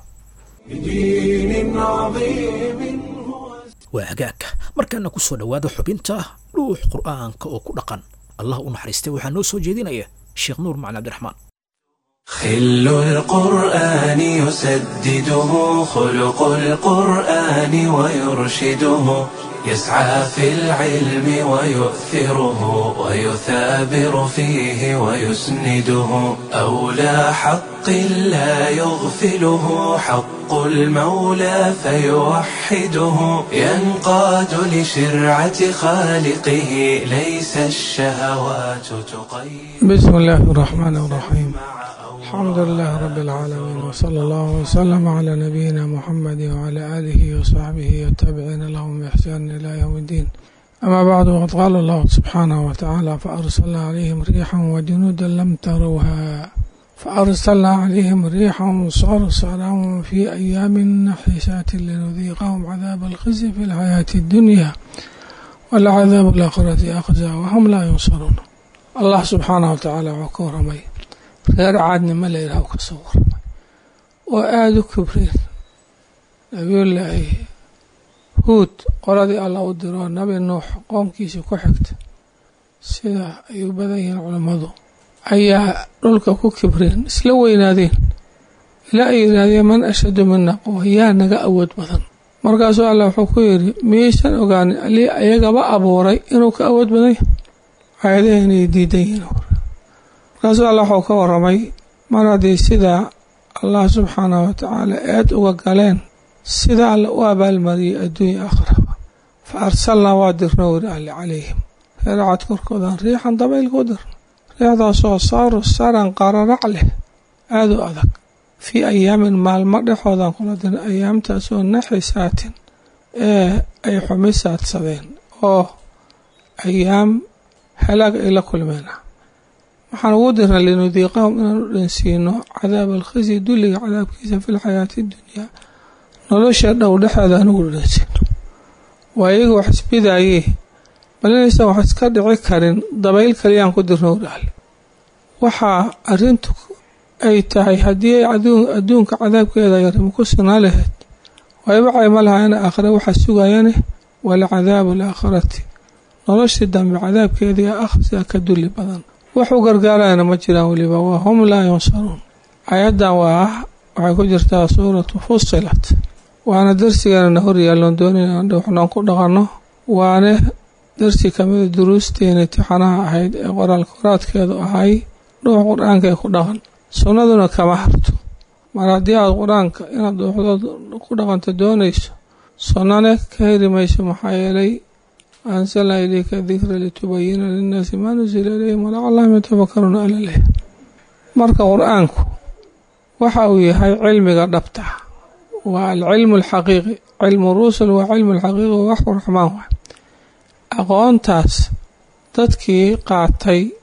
بدين عظيم waa hagaagka markaana ku soo dhowaada xubinta dhuux qur'aanka oo ku dhaqan allah u naxariistay waxaa noo soo jeedinaya sheekh nuur macali cabdiraxmaan خل القرآن يسدده خلق القرآن ويرشده يسعى في العلم ويؤثره ويثابر فيه ويسنده أولى حق لا يغفله حق المولى فيوحده ينقاد لشرعة خالقه ليس الشهوات تقيد بسم الله الرحمن الرحيم الحمد لله رب العالمين وصلى الله وسلم على نبينا محمد وعلى آله وصحبه والتابعين لهم بإحسان إلى يوم الدين أما بعد وقد قال الله سبحانه وتعالى فأرسلنا عليهم ريحا وجنودا لم تروها فأرسلنا عليهم ريحا صرصرا في أيام نحسات لنذيقهم عذاب الخزي في الحياة الدنيا والعذاب الآخرة أخزى وهم لا ينصرون الله سبحانه وتعالى وكرمي reer caadnimo la yidhaah ka soo warmay oo aada u kibreen nabiyullaahi huud qoladii allah u diroo nabi nuux qoomkiisii ku xigta sida ay u badan yihiin culammadu ayaa dhulka ku kibreen isla weynaadeen ilaa ay yidhaahdeen man ashadu mina quwa yaa naga awood badan markaasuu allah wuxuu ku yidhi miyaysan ogaanin alii ayagaba abuuray inuu ka awood badan yahay aayadaha inay diidan yihiin markaasuu allah waxuu ka waramay mar haddii sidaa allah subxaanahu watacaala eed uga galeen sida alle u abaalmariyey adduunya akhraba fa arsalnaa waa dirno weri alle calayhim reeracad korkoodan riixan dabayl ku dirno riixdaasoo saaru saran qararac leh aada u adag fii ayaamin maalmo dhexoodan kula dirna ayaamtaasoo naxisaatin ee ay xumisaadsadeen oo ayaam halaag ay la kulmeen waxaan ugu dirnay linudiiqahum inaan u dhansiino cadaab alkhisi dulliga cadaabkiisa fi lxayaati dunyaa nolosha dhow dhexeeda aan ugu dhansiino waa iyaga wax isbidaayee bal inaysan wax iska dhici karin dabayl kaliyaan ku dirno udhaale waxaa arrintu ay tahay haddii ay adduunka cadaabkeeda yarima ku sinaa lahayd wayba cayma lahaayana aakhire waxaa sugayane walcadaabu alaakhirati noloshii dambe cadaabkeedii akhrisaa ka dulli badan wax u gargaarayana ma jiraan weliba waa hum laa yunsaruun ayaddan waa waxay ku jirtaa suuratu fusilat waana darsigeena hor yaalloon doonayna waxnaan ku dhaqanno waane darsi kamida duruusteena intixaanaha ahayd ee qoraal koraadkeedu ahay dhuux qur-aanka ee ku dhaqan sunnaduna kama harto mar haddii aad qur-aanka inaad dhuuxdood ku dhaqanto doonayso sunnane ka heri mayso maxaa yeelay ansalnaa ilayka dikra litubayina linnaasi maa nusila ilayhim walacallahum yatafakaruuna alaleh marka qur-aanku waxa uu yahay cilmiga dhabta waa alcilmu alxaqiiqi cilmu rusul waa cilmu alxaqiiqi waa waxu raxmaan waay aqoontaas dadkii qaatay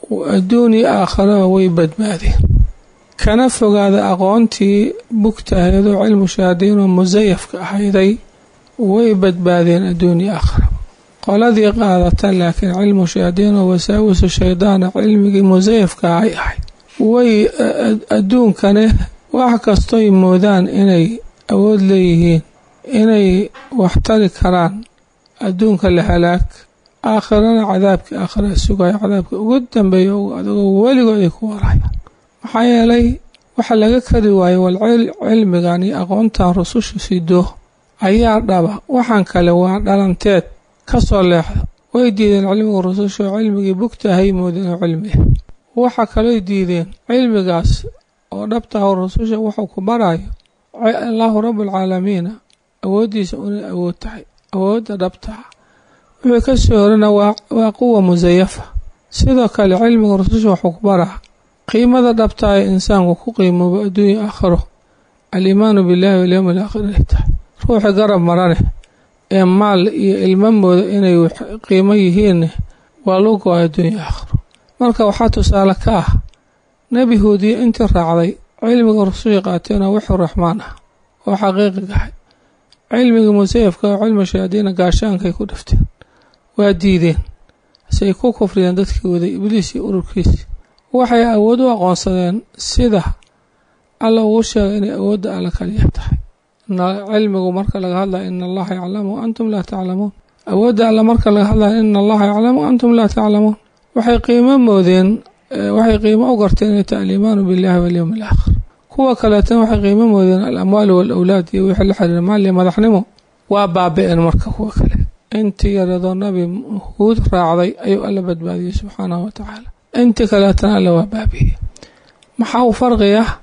adduun iyo aakharaba way badbaadeen kana fogaada aqoontii bugtahaydoo cilmu shahaadiinoo musayafka ahayday way badbaadeen adduun iyo aakharaba qoladii qaadata laakiin cilmu shahaadiinoo wasaawisu shaydaana cilmigii musayafka ahay ahayd way adduunkane wax kastoy moodaan inay awood leeyihiin inay waxtari karaan adduunka la halaag aakhirana cadaabkii aakhira sugayo cadaabka ugu dambeeya adagoo weligood ay ku warayaan maxaa yeelay waxa laga kari waaye wal cilmigan iyo aqoontan rususha sido ayaa dhaba waxaan kale waa dhalanteed ka soo leexda way diideen cilmiga rususha oo cilmigii bugtahay moodeen oo cilmiah waxa kalooy diideen cilmigaas oo dhabtaha rususha wuxuu ku barayo allaahu rabbulcaalamiina awooddiisa inay awood tahay awoodda dhabtaha wixii ka soo horana waa quwa musayafa sidoo kale cilmiga rususha wuxuu ku baraa qiimada dhabtaa ee insaanku ku qiimoobo adduunya aakhiro aliimaanu billaahi walyowmi alaakhir inay tahay ruuxi garab marane ee maal iyo ilmamooda inay qiimo yihiinne waa loo go-a adduunya aakhiro marka waxaa tusaale ka ah nebi huudiye intii raacday cilmiga rususha qaateenoo wixii raxmaan ah oo xaqiiqigahay cilmigii musayafka oo cilmi shayaadiina gaashaankay ku dhifteen waa diideen say ku kufriyeen dadkii waday ibliis iyo ururkiisi waxay awood u aqoonsadeen sida alla ugu sheegay inay awoodda alla kaliya tahay cilmigu marka laga hadlaya ina allaha yaclamu antum laa taclamuun awoodda alla marka laga hadlaya ina allaha yaclamu antum laa taclamuun waxay qiimo moodeen waxay qiimo u garteen inay tahay aliimaanu billahi walyowmi alaakhir kuwa kaleetana waxay qiimo moodeen alamwaalu waalawlaad iyo wixii la xiriira maal iyo madaxnimo waa baabi-een marka kuwa kale intii yaradoo nabi huud raacday ayuu alla badbaadiyey subxaanahu watacaala intii kaleetana alla waa baabi'iyey maxaa u farqi ah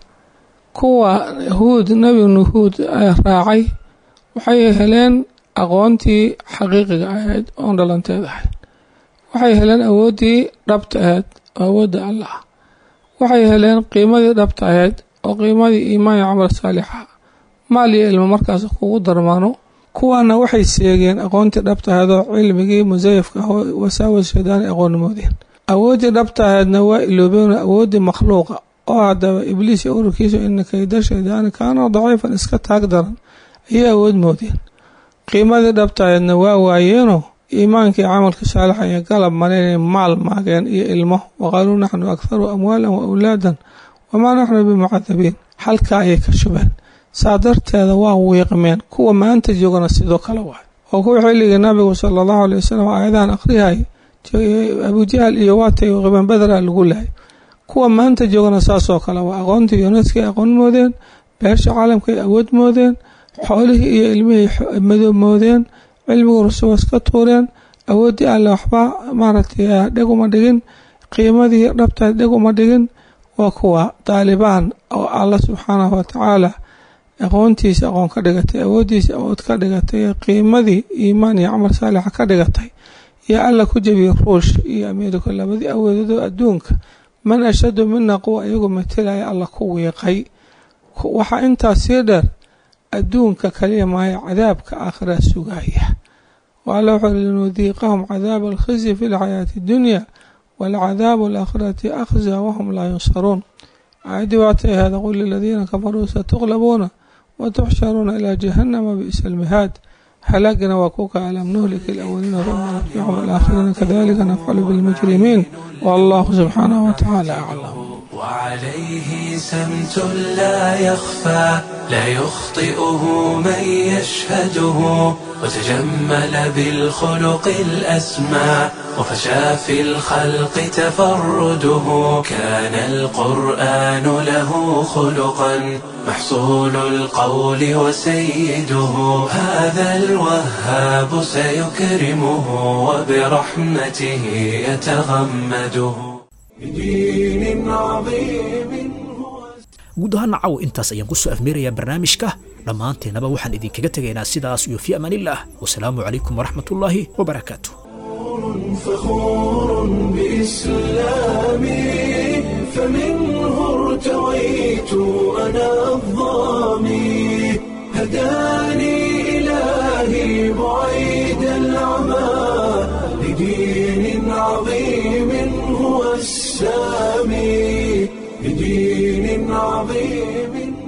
kuwa huud nebi nuhuud raacay waxay heleen aqoontii xaqiiqiga ahayd oon dhalanteed ahayd waxay heleen awooddii dhabta ahayd oo awoodda allah waxay heleen qiimadii dhabta ahayd oo qiimadii iimaan iyo camal saalixa maal iyo ilmo markaas kugu darmaano kuwaana waxay seegeen aqoontii dhabta ahayd oo cilmigii musayafka ah oo wasaawas shaydaani aqoonnimoodeen awooddii dhabta ahaydna waa iloobeen awooddii makhluuqa oo haddaba ibliis iyo ururkiisu ina kayda shaydaani kaana daciifan iska taag daran ayay awood moodeen qiimadii dhabta ahaydna waa waayeenoo iimaankii camalka saalixa iyo galab mareynay maal maageen iyo ilmo waqaaluu naxnu akharu amwaalan wa awlaadan wamaa naxnu bimucadabiin halkaa ayay ka shubeen saa darteeda waa wiiqmeen kuwa maanta joogana sidoo kale waay oo kuwa xilligii nabigu sala allahu alay wasalam aayadahan akhrihay abujahal iyo waatay qiban badra lagu lahay kuwa maanta joogana saasoo kale waa aqoontii yuneska ay aqoon moodeen beesha caalamka ay awood moodeen xoolihii iyo ilmihii madow moodeen cilmigu rusuwa iska tuureen awooddii alle waxba maaragtay dheg uma dhigin qiimadii dhabta dheg uma dhigin waa kuwa daalibaan oo alla subxaanahu watacaala aqoontiisa aqoon ka dhigatay awooddiisa awood ka dhigatay qiimadii iimaan iyo camal saalixa ka dhigatay iyo alla ku jebiyey ruush iyo ameerika labadii awoodadoo adduunka man ashadu mina quwa iyagu matalaya alla ku wiiqay waxaa intaas sii dheer adduunka kaliya maayo cadaabka aakhira sugaya waalla wuxuu uri linudiiqahum cadaaba alkhizyi fi lxayaati addunya walcadaabu alaakhirati akhza wahum laa yunsaruun aayaddii waatay ahayd qul liladiina kafaruu satuqlabuuna watuxsharuuna ilaa jahannama bi'sa almihaad halaagana waa kuka alam nuhliki alawaliina uma nutbicum alaakhiriina kadalika nafcalu bilmujrimiin wallahu subxaanahu watacaala aclam وعليه سمت لا يخفى لا يخطئه من يشهده وتجمل بالخلق الأسمى وفشى في الخلق تفرده كان القرآن له خلقا محصول القول وسيده هذا الوهاب سيكرمه وبرحمته يتغمده guud ahaan nacaw intaas ayaan kusoo afmeerayaa barnaamijka dhammaanteennaba waxaan idinkaga tegaynaa sidaas iyo fi amaanillaah wasalaamu calaykum waraxmat ullaahi wabarakaatu فخور بإسلامي فمنه ارتويت أنا الظامي هداني إلهي بعيد العمى لدين عظيم هو السامي بدين عظيم